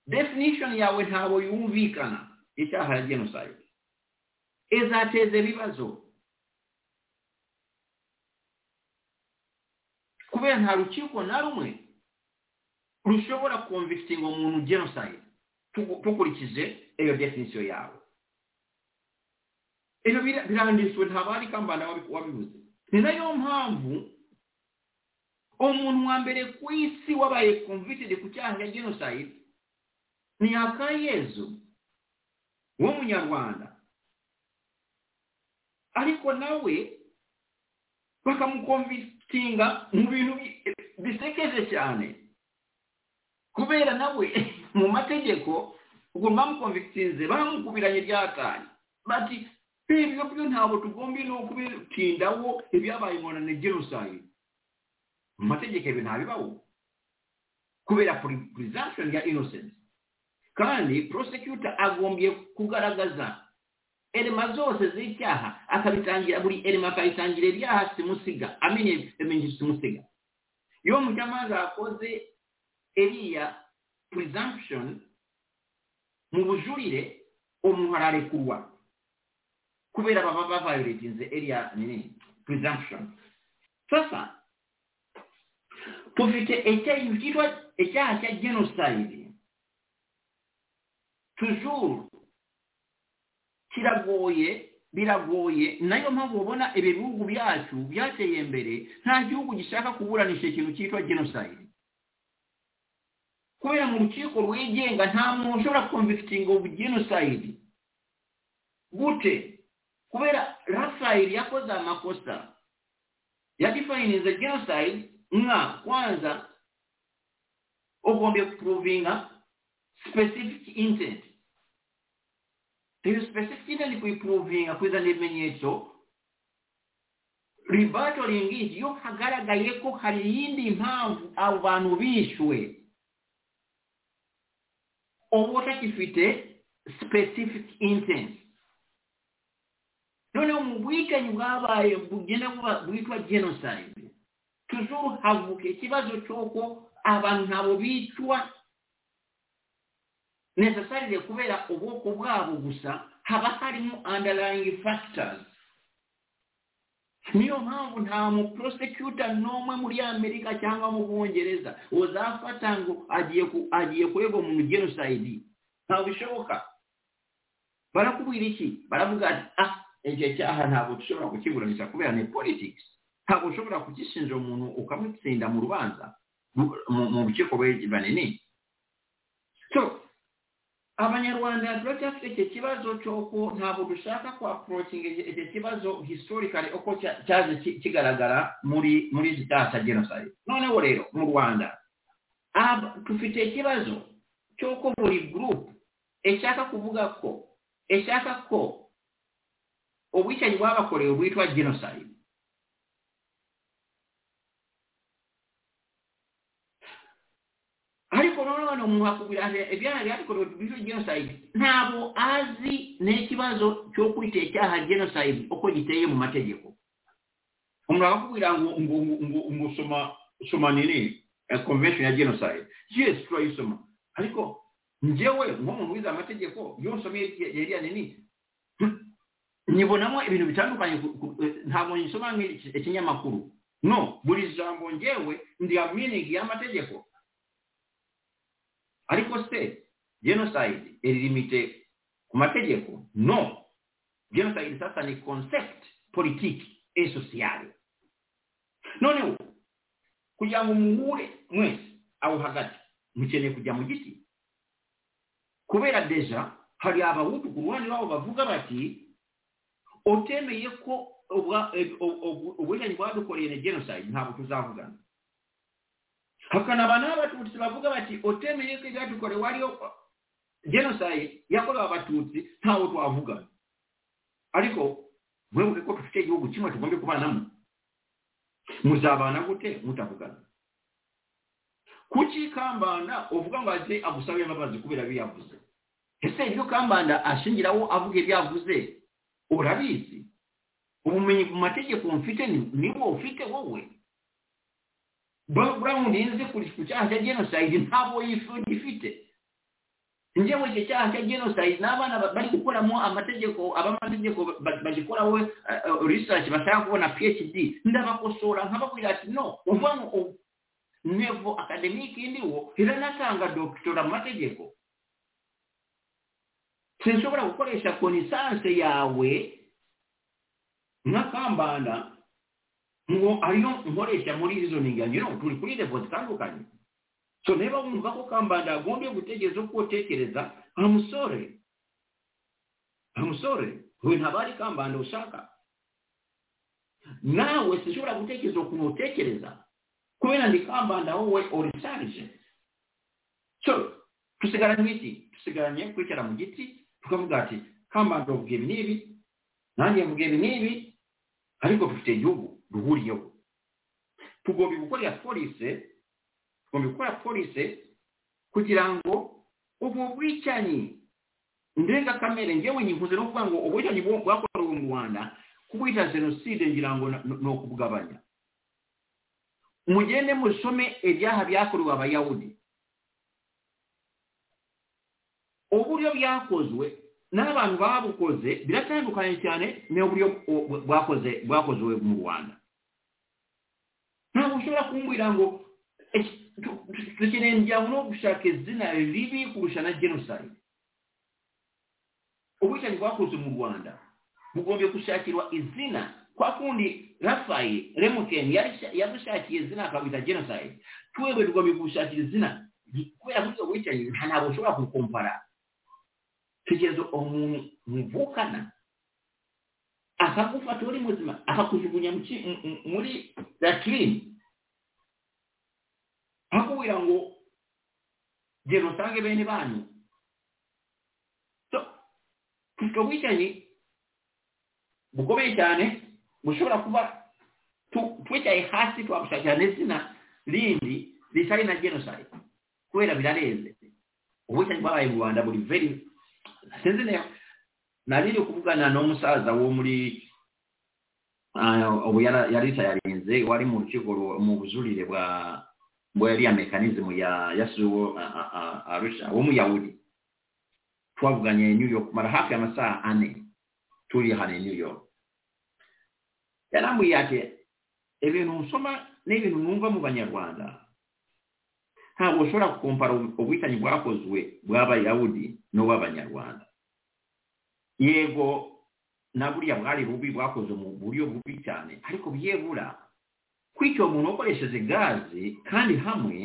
Speaker 4: definition yawe ntabwo yumvikana icyaha ya genocide izateza ibibazo kubera nta rukiko na rumwe rushobora konvikitinga umuntu genocide dukurikije iyo definisiyo yawe ibyo biranditswe ntabwo ari kambanda wabibuze ni nayo mpamvu umuntu wa mbere ku isi wabaye konvitidi ku cyaha cya genocide ni akayezu w'umunyarwanda ariko nawe bakamukonvitinga mu bintu bisekeje cyane kubera nawe mu mategeko ubwo bamukonvitinze bamukubiranye ryatanye bati ibyo byo ntabwo tugomba no kubitindaho ibyabaye umuntu ni genocide mu mategeko ibi ntabibaho kubera presumption ya innocence kandi prosecutor agombye kugaragaza elema zose z'icyaha akabitangira buri elema akayitangira ibyaha simusiga amenye amenye simusiga iyo umucamanza yakoze eriya presumption mu bujurire umuntu ararekurwa kubera baba bavayoretinze eriya nini presumption sasa tufite icyaha cyitwa icyaha cya genocide tujuru kiragoye biragoye nayo mpamvu ubona ibi bihugu byacu byateye imbere nta gihugu gishaka kuburanisha ikintu cyitwa genocide kubera mu rukiko rwigenga nta muntu ushobora konvikitinga ubu genocide gute kubera rafayiri yakoze amakosa yadifayininze genocide nka kwanza ugombye kuruvinga specific intent iyo specific intent kuyipuruvinga kuzana ibimenyetso ribatoringi iyo hagaragaye ko hari iyindi mpamvu abo bantu bishwe uba utakifite specific intent noneho mu bwicanyi bwabaye bugenda bwitwa genocide tuzuru havuka ikibazo cy'uko abantu nabo bicwa necessarily kubera ubwoko bwabo gusa haba harimo underlying factors niyo mpamvu nta mu prosecutor n'umwe muri amerika cyangwa mu bwongereza uzafata ngo agiye agiye kurego mu genocide ntabwo bishoboka barakubwira iki baravuga ati ah icyo cyaha ntabwo dushobora kukiburanisha kubera ni politics ntabwo ushobora kugishinja umuntu ukamutsinda mu rubanza mu rukiko banini so abanyarwanda turacyafite icyo kibazo cy'uko ntabwo dushaka kwaporokinga icyo kibazo historikari uko cyaje kigaragara muri muri iki cyaha cya genocide noneho rero mu rwanda dufite ikibazo cy'uko buri gurupe ishaka kuvuga ko ishaka ko ubwicanyi bwabakorewe bwitwa genocide ariko noneho umuntu akubwira ibyaha byakorewe bije genocide ntabwo azi n'ikibazo cyo kwita icyaha genocide uko giteye mu mategeko umuntu akakubwira ngo ngo ngo ngo soma soma nini convention ya genocide yes turayisoma ariko njyewe nk'umuntu wize amategeko iyo nsomye iriya nini nyibonamo ibintu bitandukanye ntabwo nyisoma nk'ikinyamakuru no buri jambo njyewe ndi meaning y'amategeko ariko se genocide iri limite amategeko no genocide sasa ni concept politiki esosiyale noneho kugira ngo muhure mwese aho hagati mukeneye kujya mu giti kubera deja hari abawutu ku ruhande rwabo bavuga bati utemeye ko ubwa- eh, ob- ob- ubwicanyi bwadukoreye na genocide ntabwo tuzavugana hakanaba n'abatutsi bavuga bati utemeye ko ibyadukorewe ariyo genocide yakorewe abatutsi ntawe twavugana ariko mwibuke ko dufite igihugu kimwe tugomba kubanamo muzabana gute mutavugana kuki kambanda uvuga ngo aze agusabe imbabazi kubera biyavuze ese ibyo kambanda ashingiraho avuga ibyavuze urabizi ubumenyi ku mategeko mfite ni- niwo ufite wowe background nzi ku- ku cyaha cya genocide ntabwo yifu- gifite njyewe icyo cyaha cya genocide n'abana ba- bari gukoramo amategeko abamategeko ba- bagikoraho eh, eh, research bashaka kubona phd ndabakosora nkababwira ati no uva ngo u- nevo akademiki ndiwo era natanga dokitora mu mategeko sinshobora gukoresha konisanse yawe nka kambanda ngo ariyo nkoresha muri rizoningi yanjye no turi kuri levo zitandukanye so niba wumva ko kambanda agombye gutegereza uko utekereza amusore amusore we ntaba ari kambanda ushaka nawe sinshobora gutekereza ukuntu utekereza kubera ndi kambanda wowe urisharije so tusigaranye iki tusigaranye kwicara mu giti tukavuga ati kambanda uvuga ibi n'ibi nanjye mvuga ibi n'ibi ariko dufite igihugu duhuriyeho tugomba gukorera polise tugomba gukora polise kugira ngo ubu bwicanyi ndengakamere ngewe nyikuze no kuvuga ngo ubwicanyi bwo- bwakorewe mu rwanda kubwita jenoside ngira ngo na- ni ukubugabanya mugende musome ibyaha byakorewe abayahudi uburyo byakozwe n'abantu babukoze biratandukanye cyane n'uburyo bu- bwakoze bwakozwe mu rwanda ntabwo ushobora kumbwira ngo "Eh, tu- tu- dukeneye njyango no gushaka izina ribi kurusha na genocide ubwicanyi bwakozwe mu rwanda bugombye gushakirwa izina kwa kundi rafayi remukeni yadushakiye izina akabita genocide twebwe tugombye gushakira izina kubera ko ubwo bwicanyi nta ntabwo ushobora kukompara kugeza umuntu muvukana akagufata uri muzima akakujugunya mu ki- mu- mu- muri latrine akubwira ngo genda usange bene banyu So, ubwo bwicanyi bukomeye cyane bushobora kuba tu- twicaye hasi twabushakira n'izina rindi ritari na genocide kubera birarenze ubushake bwabaye mu rwanda buri veri sinzi neza nariri kuvugana n'umusaza wo muri ah, ubu yara- yari tayarinze wari mu rukiko ru- mu bujurire bwa bwa yariya mekanizmu ya yasuwo ah, ah, ah, arusha w'umuyahudi twavuganye new york mara hafi y'amasaha ane turi hano i new york yarambwiye ati ibintu nsoma n'ibintu numva mu banyarwanda ntabwo ushobora kukumpara ubwitanyi bwakozwe bw'abayahudi n'ubw'abanyarwanda yego na buriya bwari bubi bwakozwe mu buryo bubi cyane ariko byebura kwica uwo muntu ukoresheje gazi kandi hamwe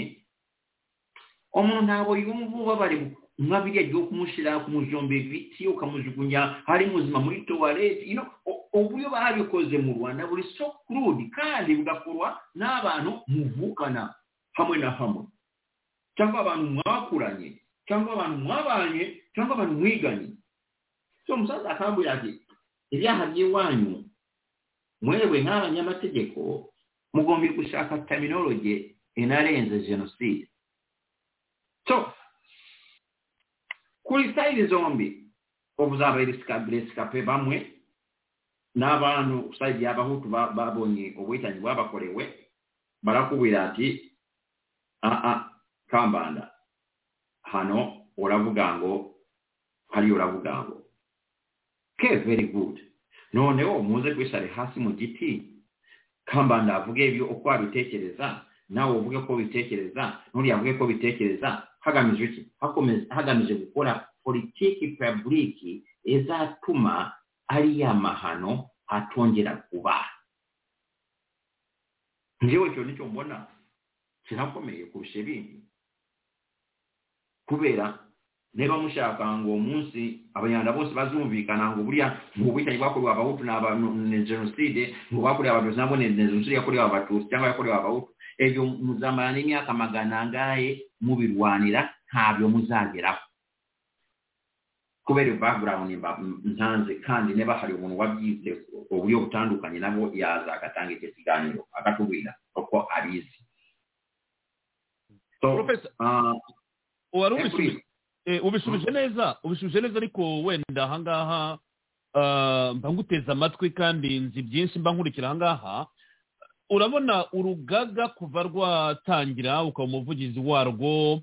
Speaker 4: umuntu ntabwo yumva ubabare nka biriya ryo kumushyira kumujomba ibiti ukamujugunya ari muzima muri tuwarete you know, u- uburyo babikoze mu rwanda buri so crude kandi bugakorwa n'abantu muvukana hamwe na hamwe cyangwa abantu mwakuranye cyangwa abantu mwabanye cyangwa abantu mwiganye so umusaza akambwira ati ibyaha by'iwanyu mwewe nk'abanyamategeko mugomba gushaka terminology inarenze jenoside so kuri sayidi zombi ubuzaba erisikape bamwe n'abantu sayidi y'abahutu ba- babonye ubuhitanyi bwabakorewe barakubwira ati aa kambanda hano uravuga ngo hariya uravuga ngo ke very good noneho muze kwishare hasi mu giti kambanda avuge ibyo uko abitekereza nawe uvuge ko bitekereza n'uriya avuge ko bitekereza hagamijwe iki Hakomeza- hagamije gukora politiki pabuliki ezatuma ariya mahano atongera kuba ngewe icyo nicyo mbona kirakomeye kurusha ibindi kubera niba mushaka ngo uwo munsi abanyarwanda bose bazumvikana ngo buriya ngo ubwicanyi bwakorewe abahutu ni abantu ni jenoside ngo bakorewe abatutsi nabwo ni jenoside yakorewe abatutsi cyangwa yakorewe abahutu ebyo muzamara n'imyaka magana angahe mubirwanira ntabyo muzageraho kubera bagurawundi ntanze kandi niba hari umuntu wabyize uburyo butandukanye nabwo yaza agatanga icyo kiganiro akatubwira uko abizi
Speaker 3: Professor, wari ubisubije ubishubije neza ubishubije neza ariko wenda ahangaha mba nguteze amatwi kandi nzi byinshi mba nkurikira ahangaha urabona urugaga kuva rwatangira ukaba umuvugizi warwo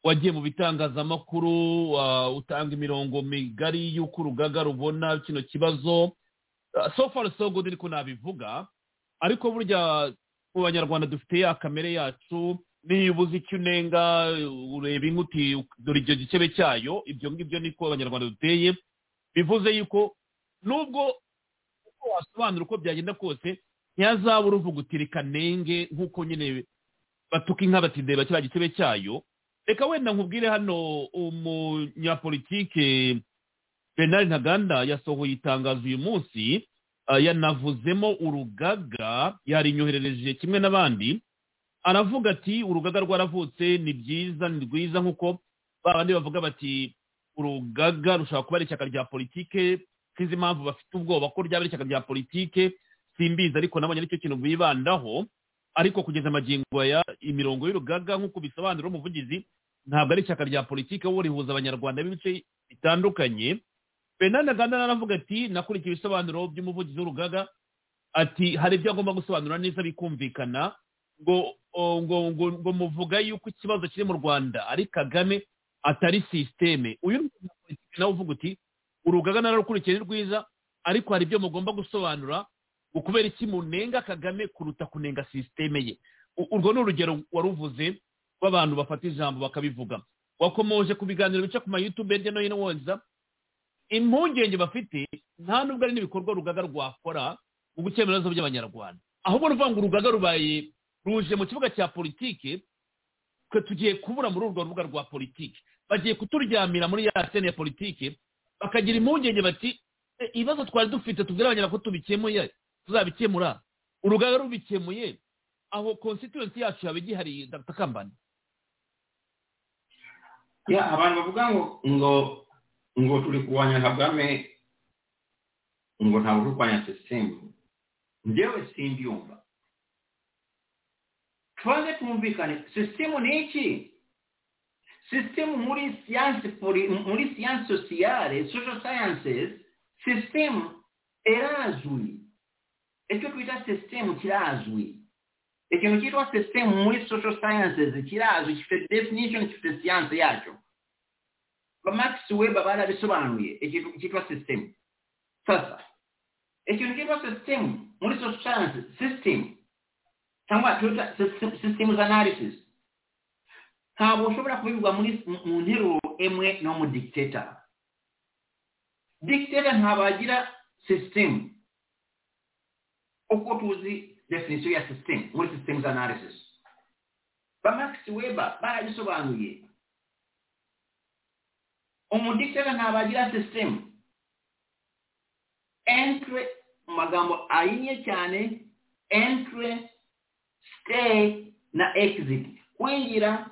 Speaker 3: wagiye mu bitangazamakuru utanga imirongo migari y'uko urugaga rubona kino kibazo so far so good ariko nabivuga ariko burya mu banyarwanda dufite ya kamere yacu niba uzi icyo unenga ureba inkuti dore icyo gikebe cyayo ibyo ngibyo niko abanyarwanda duteye bivuze yuko nubwo uko wasobanura uko byagenda kose ntihazabura uvuga uti reka nenge nk'uko nyine batuka inka batideba kiriya gitebe cyayo reka wenda nkubwire hano umunyapolitike bernard ntaganda yasohoye itangazo uyu munsi yanavuzemo urugaga yarinyoherereje kimwe n'abandi aravuga ati urugaga rwaravutse ni byiza ni rwiza nk'uko babandi bavuga bati urugaga rushobora kuba ari ishyaka rya politike sinzi impamvu bafite ubwoba ko ryaba ari ishyaka rya politike simbizi ariko nabonye aricyo kintu bibandaho ariko kugeza amagingo ya imirongo y'urugaga nk'uko bisobanura umuvugizi ntabwo ari ishyaka rya politike wowe rihuza abanyarwanda b'ibice bitandukanye bernard aganda naravuga ati nakurikiye ibisobanuro by'umuvugizi w'urugaga ati hari ibyo agomba gusobanura neza bikumvikana ngo ngo ngo ngo muvuga yuko ikibazo kiri mu rwanda ari kagame atari sisiteme uyu politiki nawe uvuga uti urugaga nararukurikiye ni rwiza ariko hari ibyo mugomba gusobanura ngo kubera iki munenga kagame kuruta kunenga sisiteme ye urwo ni urugero waruvuze rw'abantu bafata ijambo bakabivuga wakomoje ku biganiro bica ku mayutube hirya no hino woza impungenge bafite nta nubwo ari n'ibikorwa urugaga rwakora mu gukemura ibibazo by'abanyarwanda ahubwo ni ukuvuga ngo urugaga rubaye ruje mu kibuga cya politiki twe tugiye kubura muri urwo rubuga rwa politiki bagiye kuturyamira muri ya sene ya politiki bakagira impungenge bati ibibazo twari dufite tubwire abanyarwanda ko tubikemuye tuzabikemura urugaga rubikemuye aho constituency yacu yaba igihari ndatakambana
Speaker 4: ya abantu bavuga ngo ngo ngo turi kurwanya kagame ngo ntabwo turi kurwanya sisitemu njyewe simbyumva tubanze tumvikane sisitemu ni iki sisitemu muri siyansi muri siyansi sosiyare social sciences sisitemu irazwi icyo twita sisitemu kirazwi ikintu cyitwa sisitemu muri social sciences kirazwi gifite definition gifite siyansi yacyo max weba barabisobanuye ikintu cyitwa sisitemu sasa ikintu cyitwa sisitemu muri social sciences sisitemu cyangwa tuta system analysis ntabwo ushobora kubibwa muri mu nteruro emwe no mu dictator dictator ntabagira system uko tuzi definition ya system muri systems analysis ba Max Weber barabisobanuye umudictator ntabagira system entre mu magambo ahinnye cyane entre stay na exit kwinjira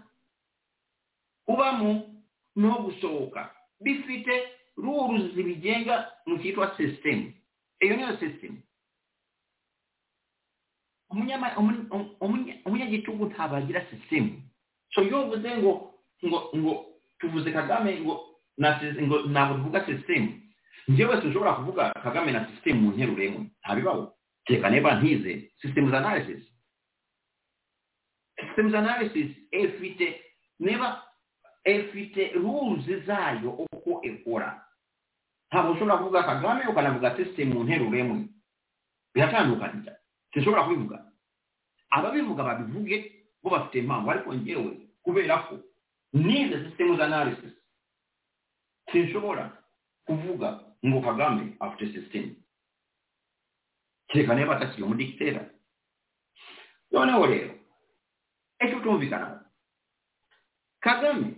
Speaker 4: kubamo no gusohoka bifite rules zibigenga mu cyitwa system iyo niyo system umunyagitugu ntabwo agira system so yovuze ngo ngo ngo tuvuze kagame ngo ngo ntabwo tuvuga system njyewe sinshobora kuvuga kagame na system mu nteruro imwe ntabibaho reka niba ntize systems analysis systems analysis ifite niba ifite rules zayo uko ikora ntabwo ushobora kuvuga kagame ukanavuga system mu nteruro imwe biratandukanye sinshobora kubivuga ababivuga babivuge bo bafite impamvu ariko ngewe kubera ko nize systems analysis sinshobora kuvuga ngo kagame afite sisitemu kereka niba atakiri umudikitera noneho rero ejo tumvikanaho kagame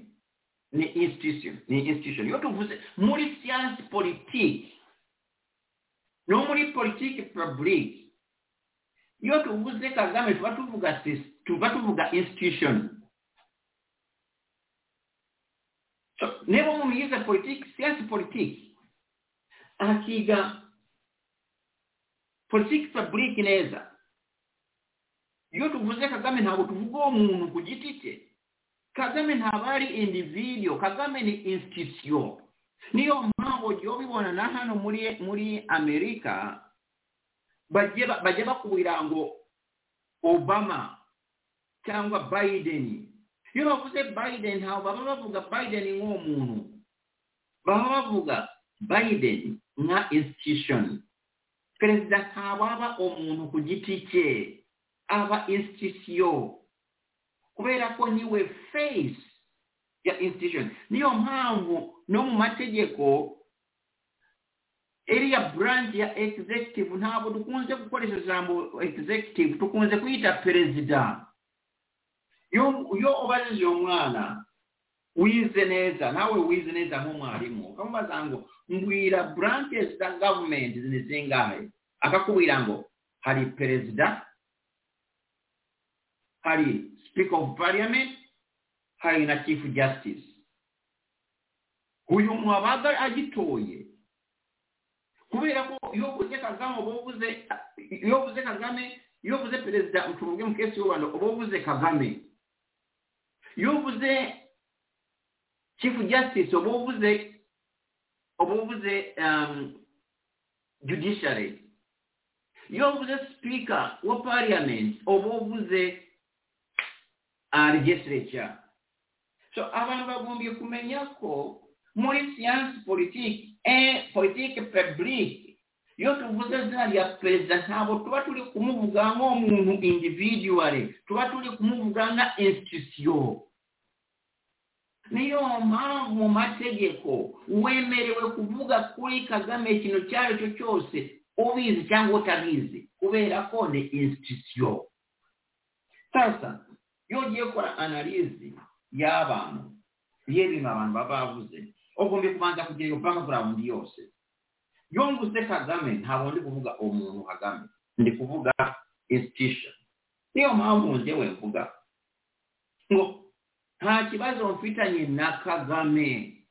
Speaker 4: ni institution ni institution iyo tuvuze muri siyansi politiki no muri politiki pabulike iyo tuvuze kagame tuba tuvuga sis- tuba tuvuga institution So, niba umuntu yize politiki siyansi politiki akiga politiki pabulike neza iyo tuvuze kagame ntabwo tuvuga uwo muntu ku giti cye kagame ntabwo ari individual kagame ni institution niyo mpamvu ugiye ubibona na hano muri muri amerika bajye ba- bajya bakubwira ngo obama cyangwa biden iyo bavuze biden ntabwo baba bavuga biden nk'uwo muntu baba bavuga biden nka institution perezida ntababa umuntu ku giti cye aba institution kubera ko niwe face ya institution niyo mpamvu no mu mategeko iriya branch ya executive ntabwo dukunze gukoresha ijambo executive dukunze kuyita perezida iyo iyo ubajije umwana wize neza nawe wize neza nk'umwarimu ukamubaza ngo mbwira branches za government ni zingahe akakubwira ngo hari perezida hari speaker of parliament hari na chief justice uyu mwabaga agitoye kubera ko iyo uvuze kagame uba uvuze iyo uvuze kagame iyo uvuze perezida tuvuge mu kesi y'u rwanda uba uvuze kagame iyo uvuze chief justice uba uvuze uba uvuze um, judiciary iyo uvuze speaker wa parliament uba uvuze uh, legislature so abantu bagombye kumenya ko muri siyansi politiki eh, politiki publike iyo tuvuze zina rya perezida ntabwo tuba turi kumuvuga nk'umuntu individuale tuba turi kumuvuga nka institution niyo mpamvu mu mategeko wemerewe kuvuga kuri kagame ikintu icyo ari cyo cyose ubizi cyangwa utabizi kubera ko ni institution sasa iyo ugiye gukora analizi y'abantu y'ibintu abantu baba bavuze ugombye kubanza kugira iyo background yose iyo mvuze kagame ntabwo ndi kuvuga umuntu kagame ndi kuvuga institution niyo mpamvu njyewe mvuga ngo nta kibazo mfitanye na kagame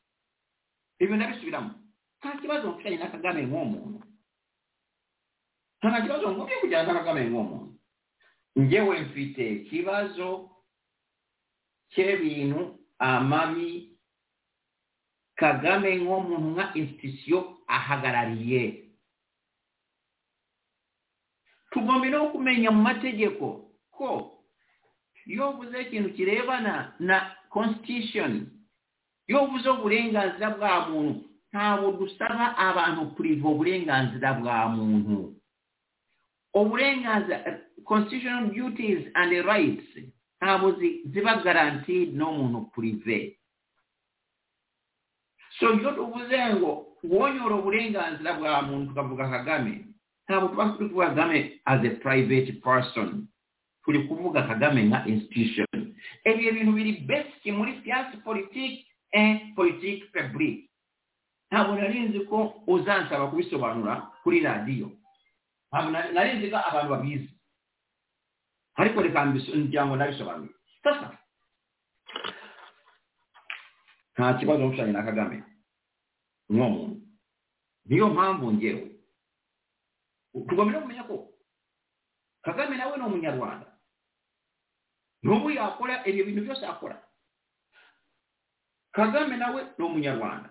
Speaker 4: ibyo ndabisubiramo nta kibazo mfitanye na kagame nk'umuntu nta kibazo mfite kujyana na kagame nk'umuntu njyewe mfite ikibazo cy'ibintu amabi kagame nk'umuntu nka institusiyo ahagarariye tugomba no kumenya mu mategeko ko iyo uvuze ikintu kirebana na constitution iyo uvuze uburenganzira bwa muntu ntabwo dusaba abantu kuriva uburenganzira bwa muntu uburenganzira constitutional duties and rights ntabwo zi- ziba guaranteed n'umuntu prive so iyo tuvuze ngo wonyora uburenganzira bwa muntu tukavuga kagame ntabwo tuba turi kuvuga kagame as a private person turi kuvuga kagame nka institution ibyo bintu biri basic muri siyansi politiki and politiki public ntabwo nari nzi ko uzansaba kubisobanura kuri radiyo ntabwo nari nari nzi ko abantu babizi ariko reka mbiso- ngira ngo ndabisobanure sasa nta kibazo mfitanye na kagame n'uwo muntu niyo mpamvu ngewe tugomba no kumenya ko kagame nawe ni umunyarwanda n'ubu yakora ibyo bintu byose akora kagame nawe ni umunyarwanda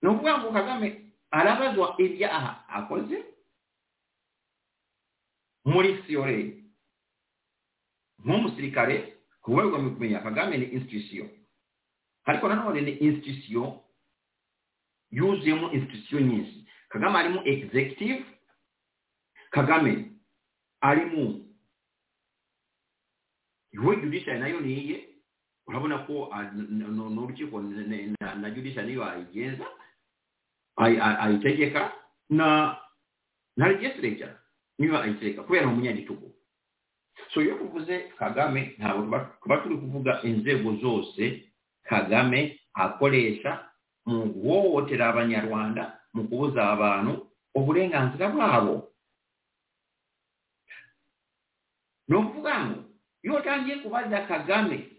Speaker 4: ni ukuvuga ngo kagame arabazwa ibyaha akoze muri siyoreye nk'umusirikare kuba bigomba kumenya kagame ni institusiyo ariko nanone ni institusiyo yuzuyemo institusiyo nyinshi kagame arimo executive kagame arimo we judiciary nayo ni iye urabona ko ah, n- n- n'urukiko n- n- na- na judisha niyo ayigenza ayi- ayi- ayitegeka na na legislature niyo ayitegeka kubera umunyagitugu so iyo tuvuze kagame ntabwo tuba- tuba turi kuvuga inzego zose kagame akoresha mu guhohotera abanyarwanda mu kubuza abantu uburenganzira bwabo ni ukuvuga ngo iyo utangiye kubaza kagame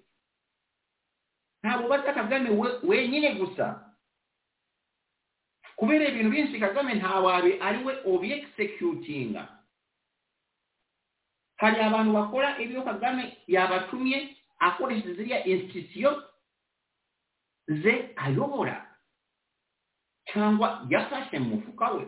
Speaker 4: ntabwo ubaza kagame we- wenyine gusa kubera ibintu byinshi kagame ntawabi ari we obiexecutinga hari abantu bakora ibyo kagame yabatumye akoresheje ziriya institution ze ayobora cyangwa yafashe mu mufuka we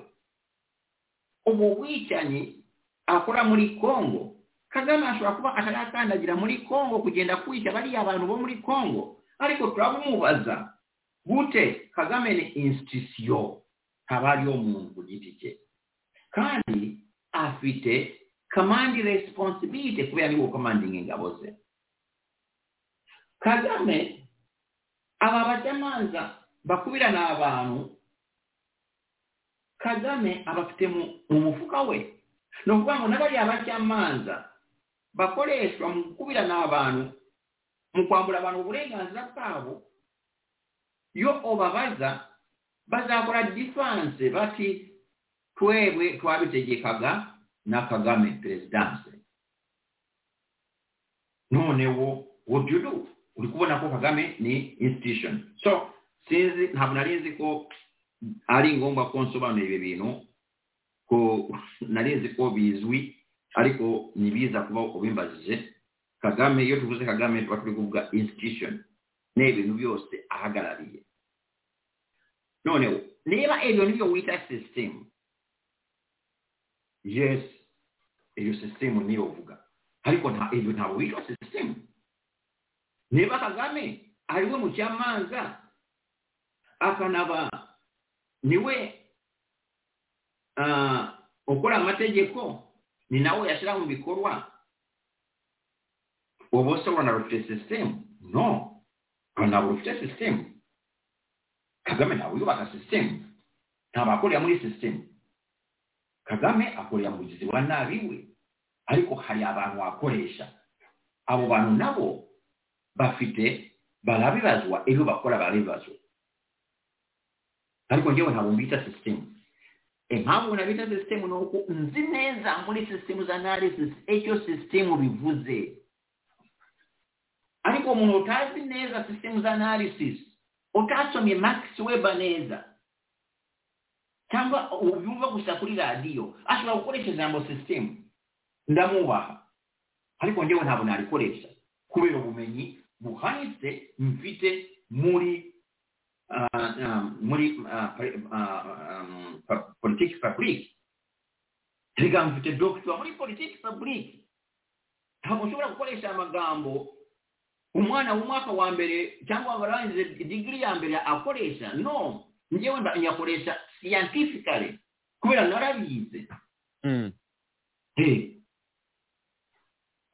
Speaker 4: ubu bwicanyi akora muri kongo kagame ashobora kuba atarakandagira muri kongo kugenda kwica bariya abantu bo muri kongo ariko turamubaza gute kagame ni institusiyo ntaba ariyo muntu ku giti cye kandi afite kamandi resiponsibilite kubera ari gukomandinga ingabo ze kagame aba bacamanza bakubirana abantu kagame abafite mu mu mufuka we ni ukuvuga ngo n'abariya bacamanza bakoreshwa mu gukubirana abantu mu kwambura abantu uburenganzira bwabo iyo ubabaza bazakora diferanse bati twebwe twabitegekaga na kagame perezidanse noneho what do you do uri kubona ko kagame ni institution so sinzi ntabwo nari nzi ko ari ngombwa ko nsobanura ibi bintu ko nari nzi ko bizwi ariko ntibiza kuba ubimbajije kagame iyo tuvuze kagame tuba turi kuvuga institution ni ibintu byose ahagarariye noneho niba ibyo nibyo wita system yes iyo system niyo uvuga ariko nta ibyo ntabwo wita system niba kagame ariwe mucamanza akanaba niwe ah, ukora amategeko ni nawe yashyira mu bikorwa ubu se urabona rufite sisitemu no ntabwo rufite sisitemu kagame ntabwo yubaka sisitemu ntabwo akorera muri sisitemu kagame akorera mugizi wa nabi we ariko hari abantu wakoresha abo bantu nabo bafite barabibazwa ibyo bakora barabibazwa ariko njyewe ntabwo mbita sisitemu impamvu nabita sisitemu ni uko nzi neza muri sisitemu za analysis icyo sisitemu bivuze ariko umuntu utazi neza sisitemu za analysis utasomye max weber neza cyangwa ubyumva gusa kuri radiyo ashobora gukoresha ijambo sisitemu ndamubaha ariko njyewe ntabwo narikoresha kubera ubumenyi buhanitse mfite muri ah, ah, muri ah, pre- ah, um, pa- politiki faburike reka mfite dogita muri politiki faburike ntabwo ushobora gukoresha amagambo umwana w'umwaka wa mbere cyangwa abarangije digiri ya mbere akoresha no njyewe mba- nyakoresha siyantifikare kubera narabize
Speaker 3: Mm.
Speaker 4: Eh,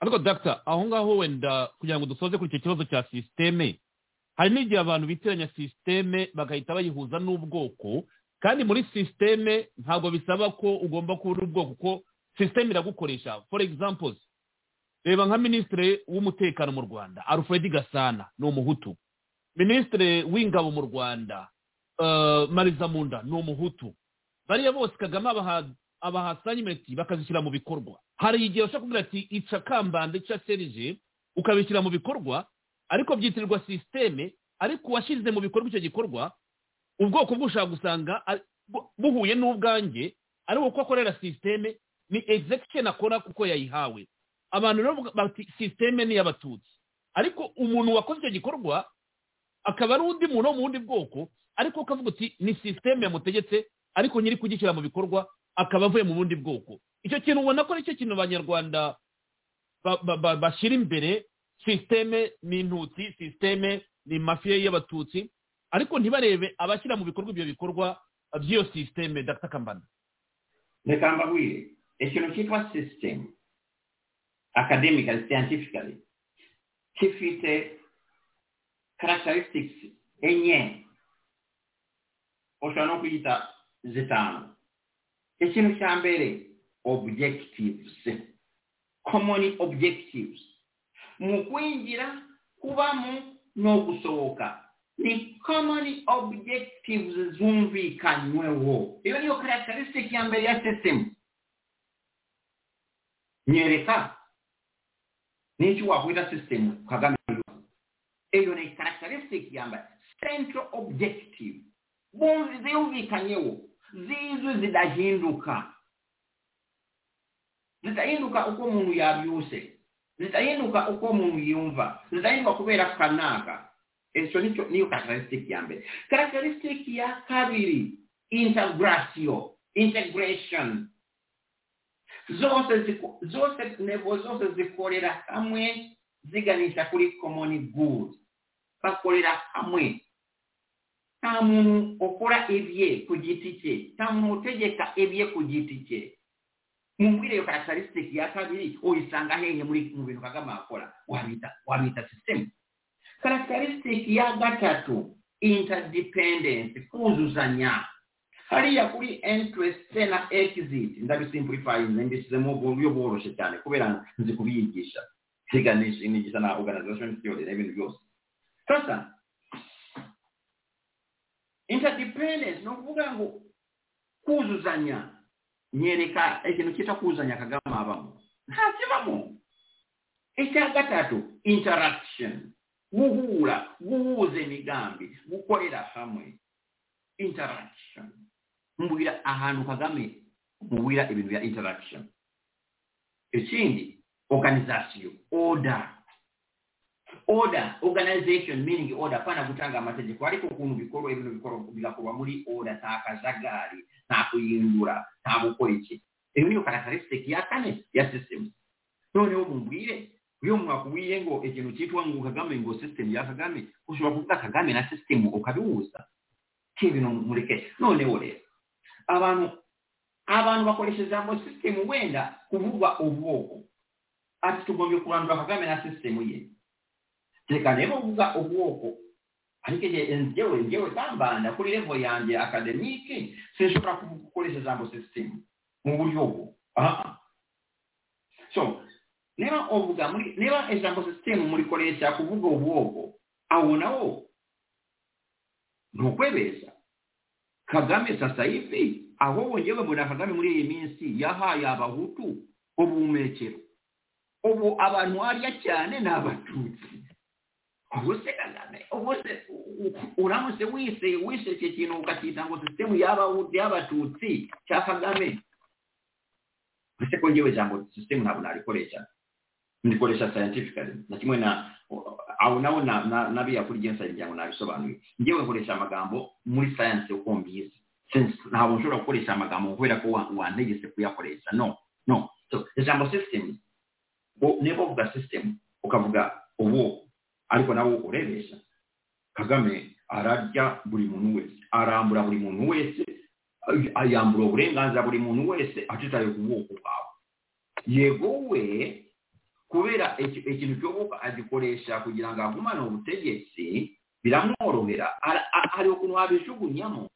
Speaker 3: ariko dr aho ngaho wenda kugira ngo dusoze kuri icyo kibazo cya sisiteme hari n'igihe abantu bitiranya sisiteme bagahita bayihuza n'ubwoko kandi muri sisiteme ntabwo bisaba ko ugomba kuba uri ubwoko kuko sisiteme iragukoresha for examples reba nka minisitiri w'umutekano mu rwanda alfred gasana ni umuhutu minisitiri w'ingabo mu rwanda eh, mariza munda ni umuhutu bariya bose kagame abaha abaha assignment bakazishyira mu bikorwa hari igihe bashobora kugira ati ica kambanda ica serije ukabishyira mu bikorwa ariko byitirirwa sisiteme ariko uwashyize mu bikorwa icyo gikorwa ubwoko bwe ushobora gusanga ari- bu- buhuye n'ubwanjye ari uko akorera sisiteme ni execution akora kuko yayihawe abantu rero bavuga bati sisiteme ni iy'abatutsi ariko umuntu wakoze icyo gikorwa akaba ari undi muntu wo mu bundi bwoko ariko ukavuga uti ni sisiteme yamutegetse ariko nyiri kugishyira mu bikorwa akaba avuye mu bundi bwoko icyo kintu ubona ko aricyo kintu abanyarwanda ba- ba- ba- bashyira imbere sisiteme ni intutsi sisiteme ni mafiya y'abatutsi ariko ntibarebe abashyira mu bikorwa ibyo bikorwa by'iyo sisiteme dr kambanda
Speaker 4: reka mbabwire ikintu cyitwa system academically scientifically gifite characteristics enye oshobora n'okuyita zitaano ekintu kya mbere objectives common objectives mu kwingira kubamu n'ogusoboka ni common objectives zumvikanywewo iyo niyo characteristic ya mbere ya system nyereka n'iki wakwita system kagame eyo ni characteristic yamba central objective bunzi ziyumvikanyewo zizwi zidahinduka zitahinduka uko omuntu yabyuse zitahinduka uko omuntu yumva zitahinduka kubera kanaaka ekyo nikyo niyo characteristic ya mbere characteristic ya kabiri integratio integration zose ziko- zose nebo zose zikolera hamwe ziganisha kuri common good bakolera hamwe nta muntu ukora ibye ku giti cye nta muntu utegeka ibye ku giti cye mubwire iyo characteristic ya kabiri uyisanga hehe muri mu bintu kagame akora wabita wabita system characteristic ya gatatu interdependence kuzuzanya hariya kuri interest na exit ndabisimplifyinze mbishyizemo mu buryo bworoshye cyane kubera nzi kubiyigisha siganisha imigisha na organization theory n'ibintu byose sasa interdependence ni ukuvuga ngo kuzuzanya nyereka ikintu cyitwa kuzuzanya kagame abamo ntakibamo icya gatatu interaction guhura guhuza imigambi gukorera hamwe interaction mubwira ahantu kagame mubwira ibintu bya interaction ekindi organization order order organization meaning order pana gutanga amategeko ariko ukuntu bikorwa ibintu bikorwa- bigakorwa muri order nta kajagari nta kuyindura nta gukora iki iyo niyo characteristic ya kane ya system noneho mumbwire iyo mwakubwiye ngo ikintu cyitwa ngo kagame ngo system ya kagame ushobora kuvuga kagame na system ukabihuza si ibintu mureke noneho rero abantu abantu bakoresha ijambo system wenda kuvugwa ubwoko ati tugombye kurandura kagame na sisitemu ye reka rero uvuga ubwoko ariko igihe njyewe njyewe kambanda kuri levo yanjye akademike sinshobora kuvuga- gukoresha ijambo sisitemu mu buryo bwo aha so niba uvuga muri niba ijambo sisitemu murikoresha kuvuga ubwoko awo nawo ni ukwebeza kagame sasa hivi ahubwo njyewe mbona kagame muri iyi minsi yahaye abahutu ubuhumekero ubu abantu harya cyane ni abatutsi ubu se kagame ubu se u- u- uramutse wise wise icyo kintu ukacyita ngo sisitemu y'abahutu y'abatutsi cya kagame ese ko ngewe ijambo sisitemu ntabwo narikoresha ndikoresha scientifically na kimwe na aho nawo na- na- nabiya kuri gensa ngira ngo nabisobanuye ngewe nkoresha amagambo muri science uko mbizi Since ntabwo nshobora gukoresha amagambo kubera ko wa- wantegetse kuyakoresha no no so ijambo sisitemu bo niba uvuga system ukavuga ubu ariko nawe urebesha kagame ararya buri muntu wese arambura buri muntu wese ay- ayambura uburenganzira buri muntu wese atitaye ku bwoko bwawe yego we kubera iki- ikintu cy'ubwoko agikoresha kugira ngo agumane ubutegetsi biramworohera Ara- a- hari ukuntu wabijugunyamo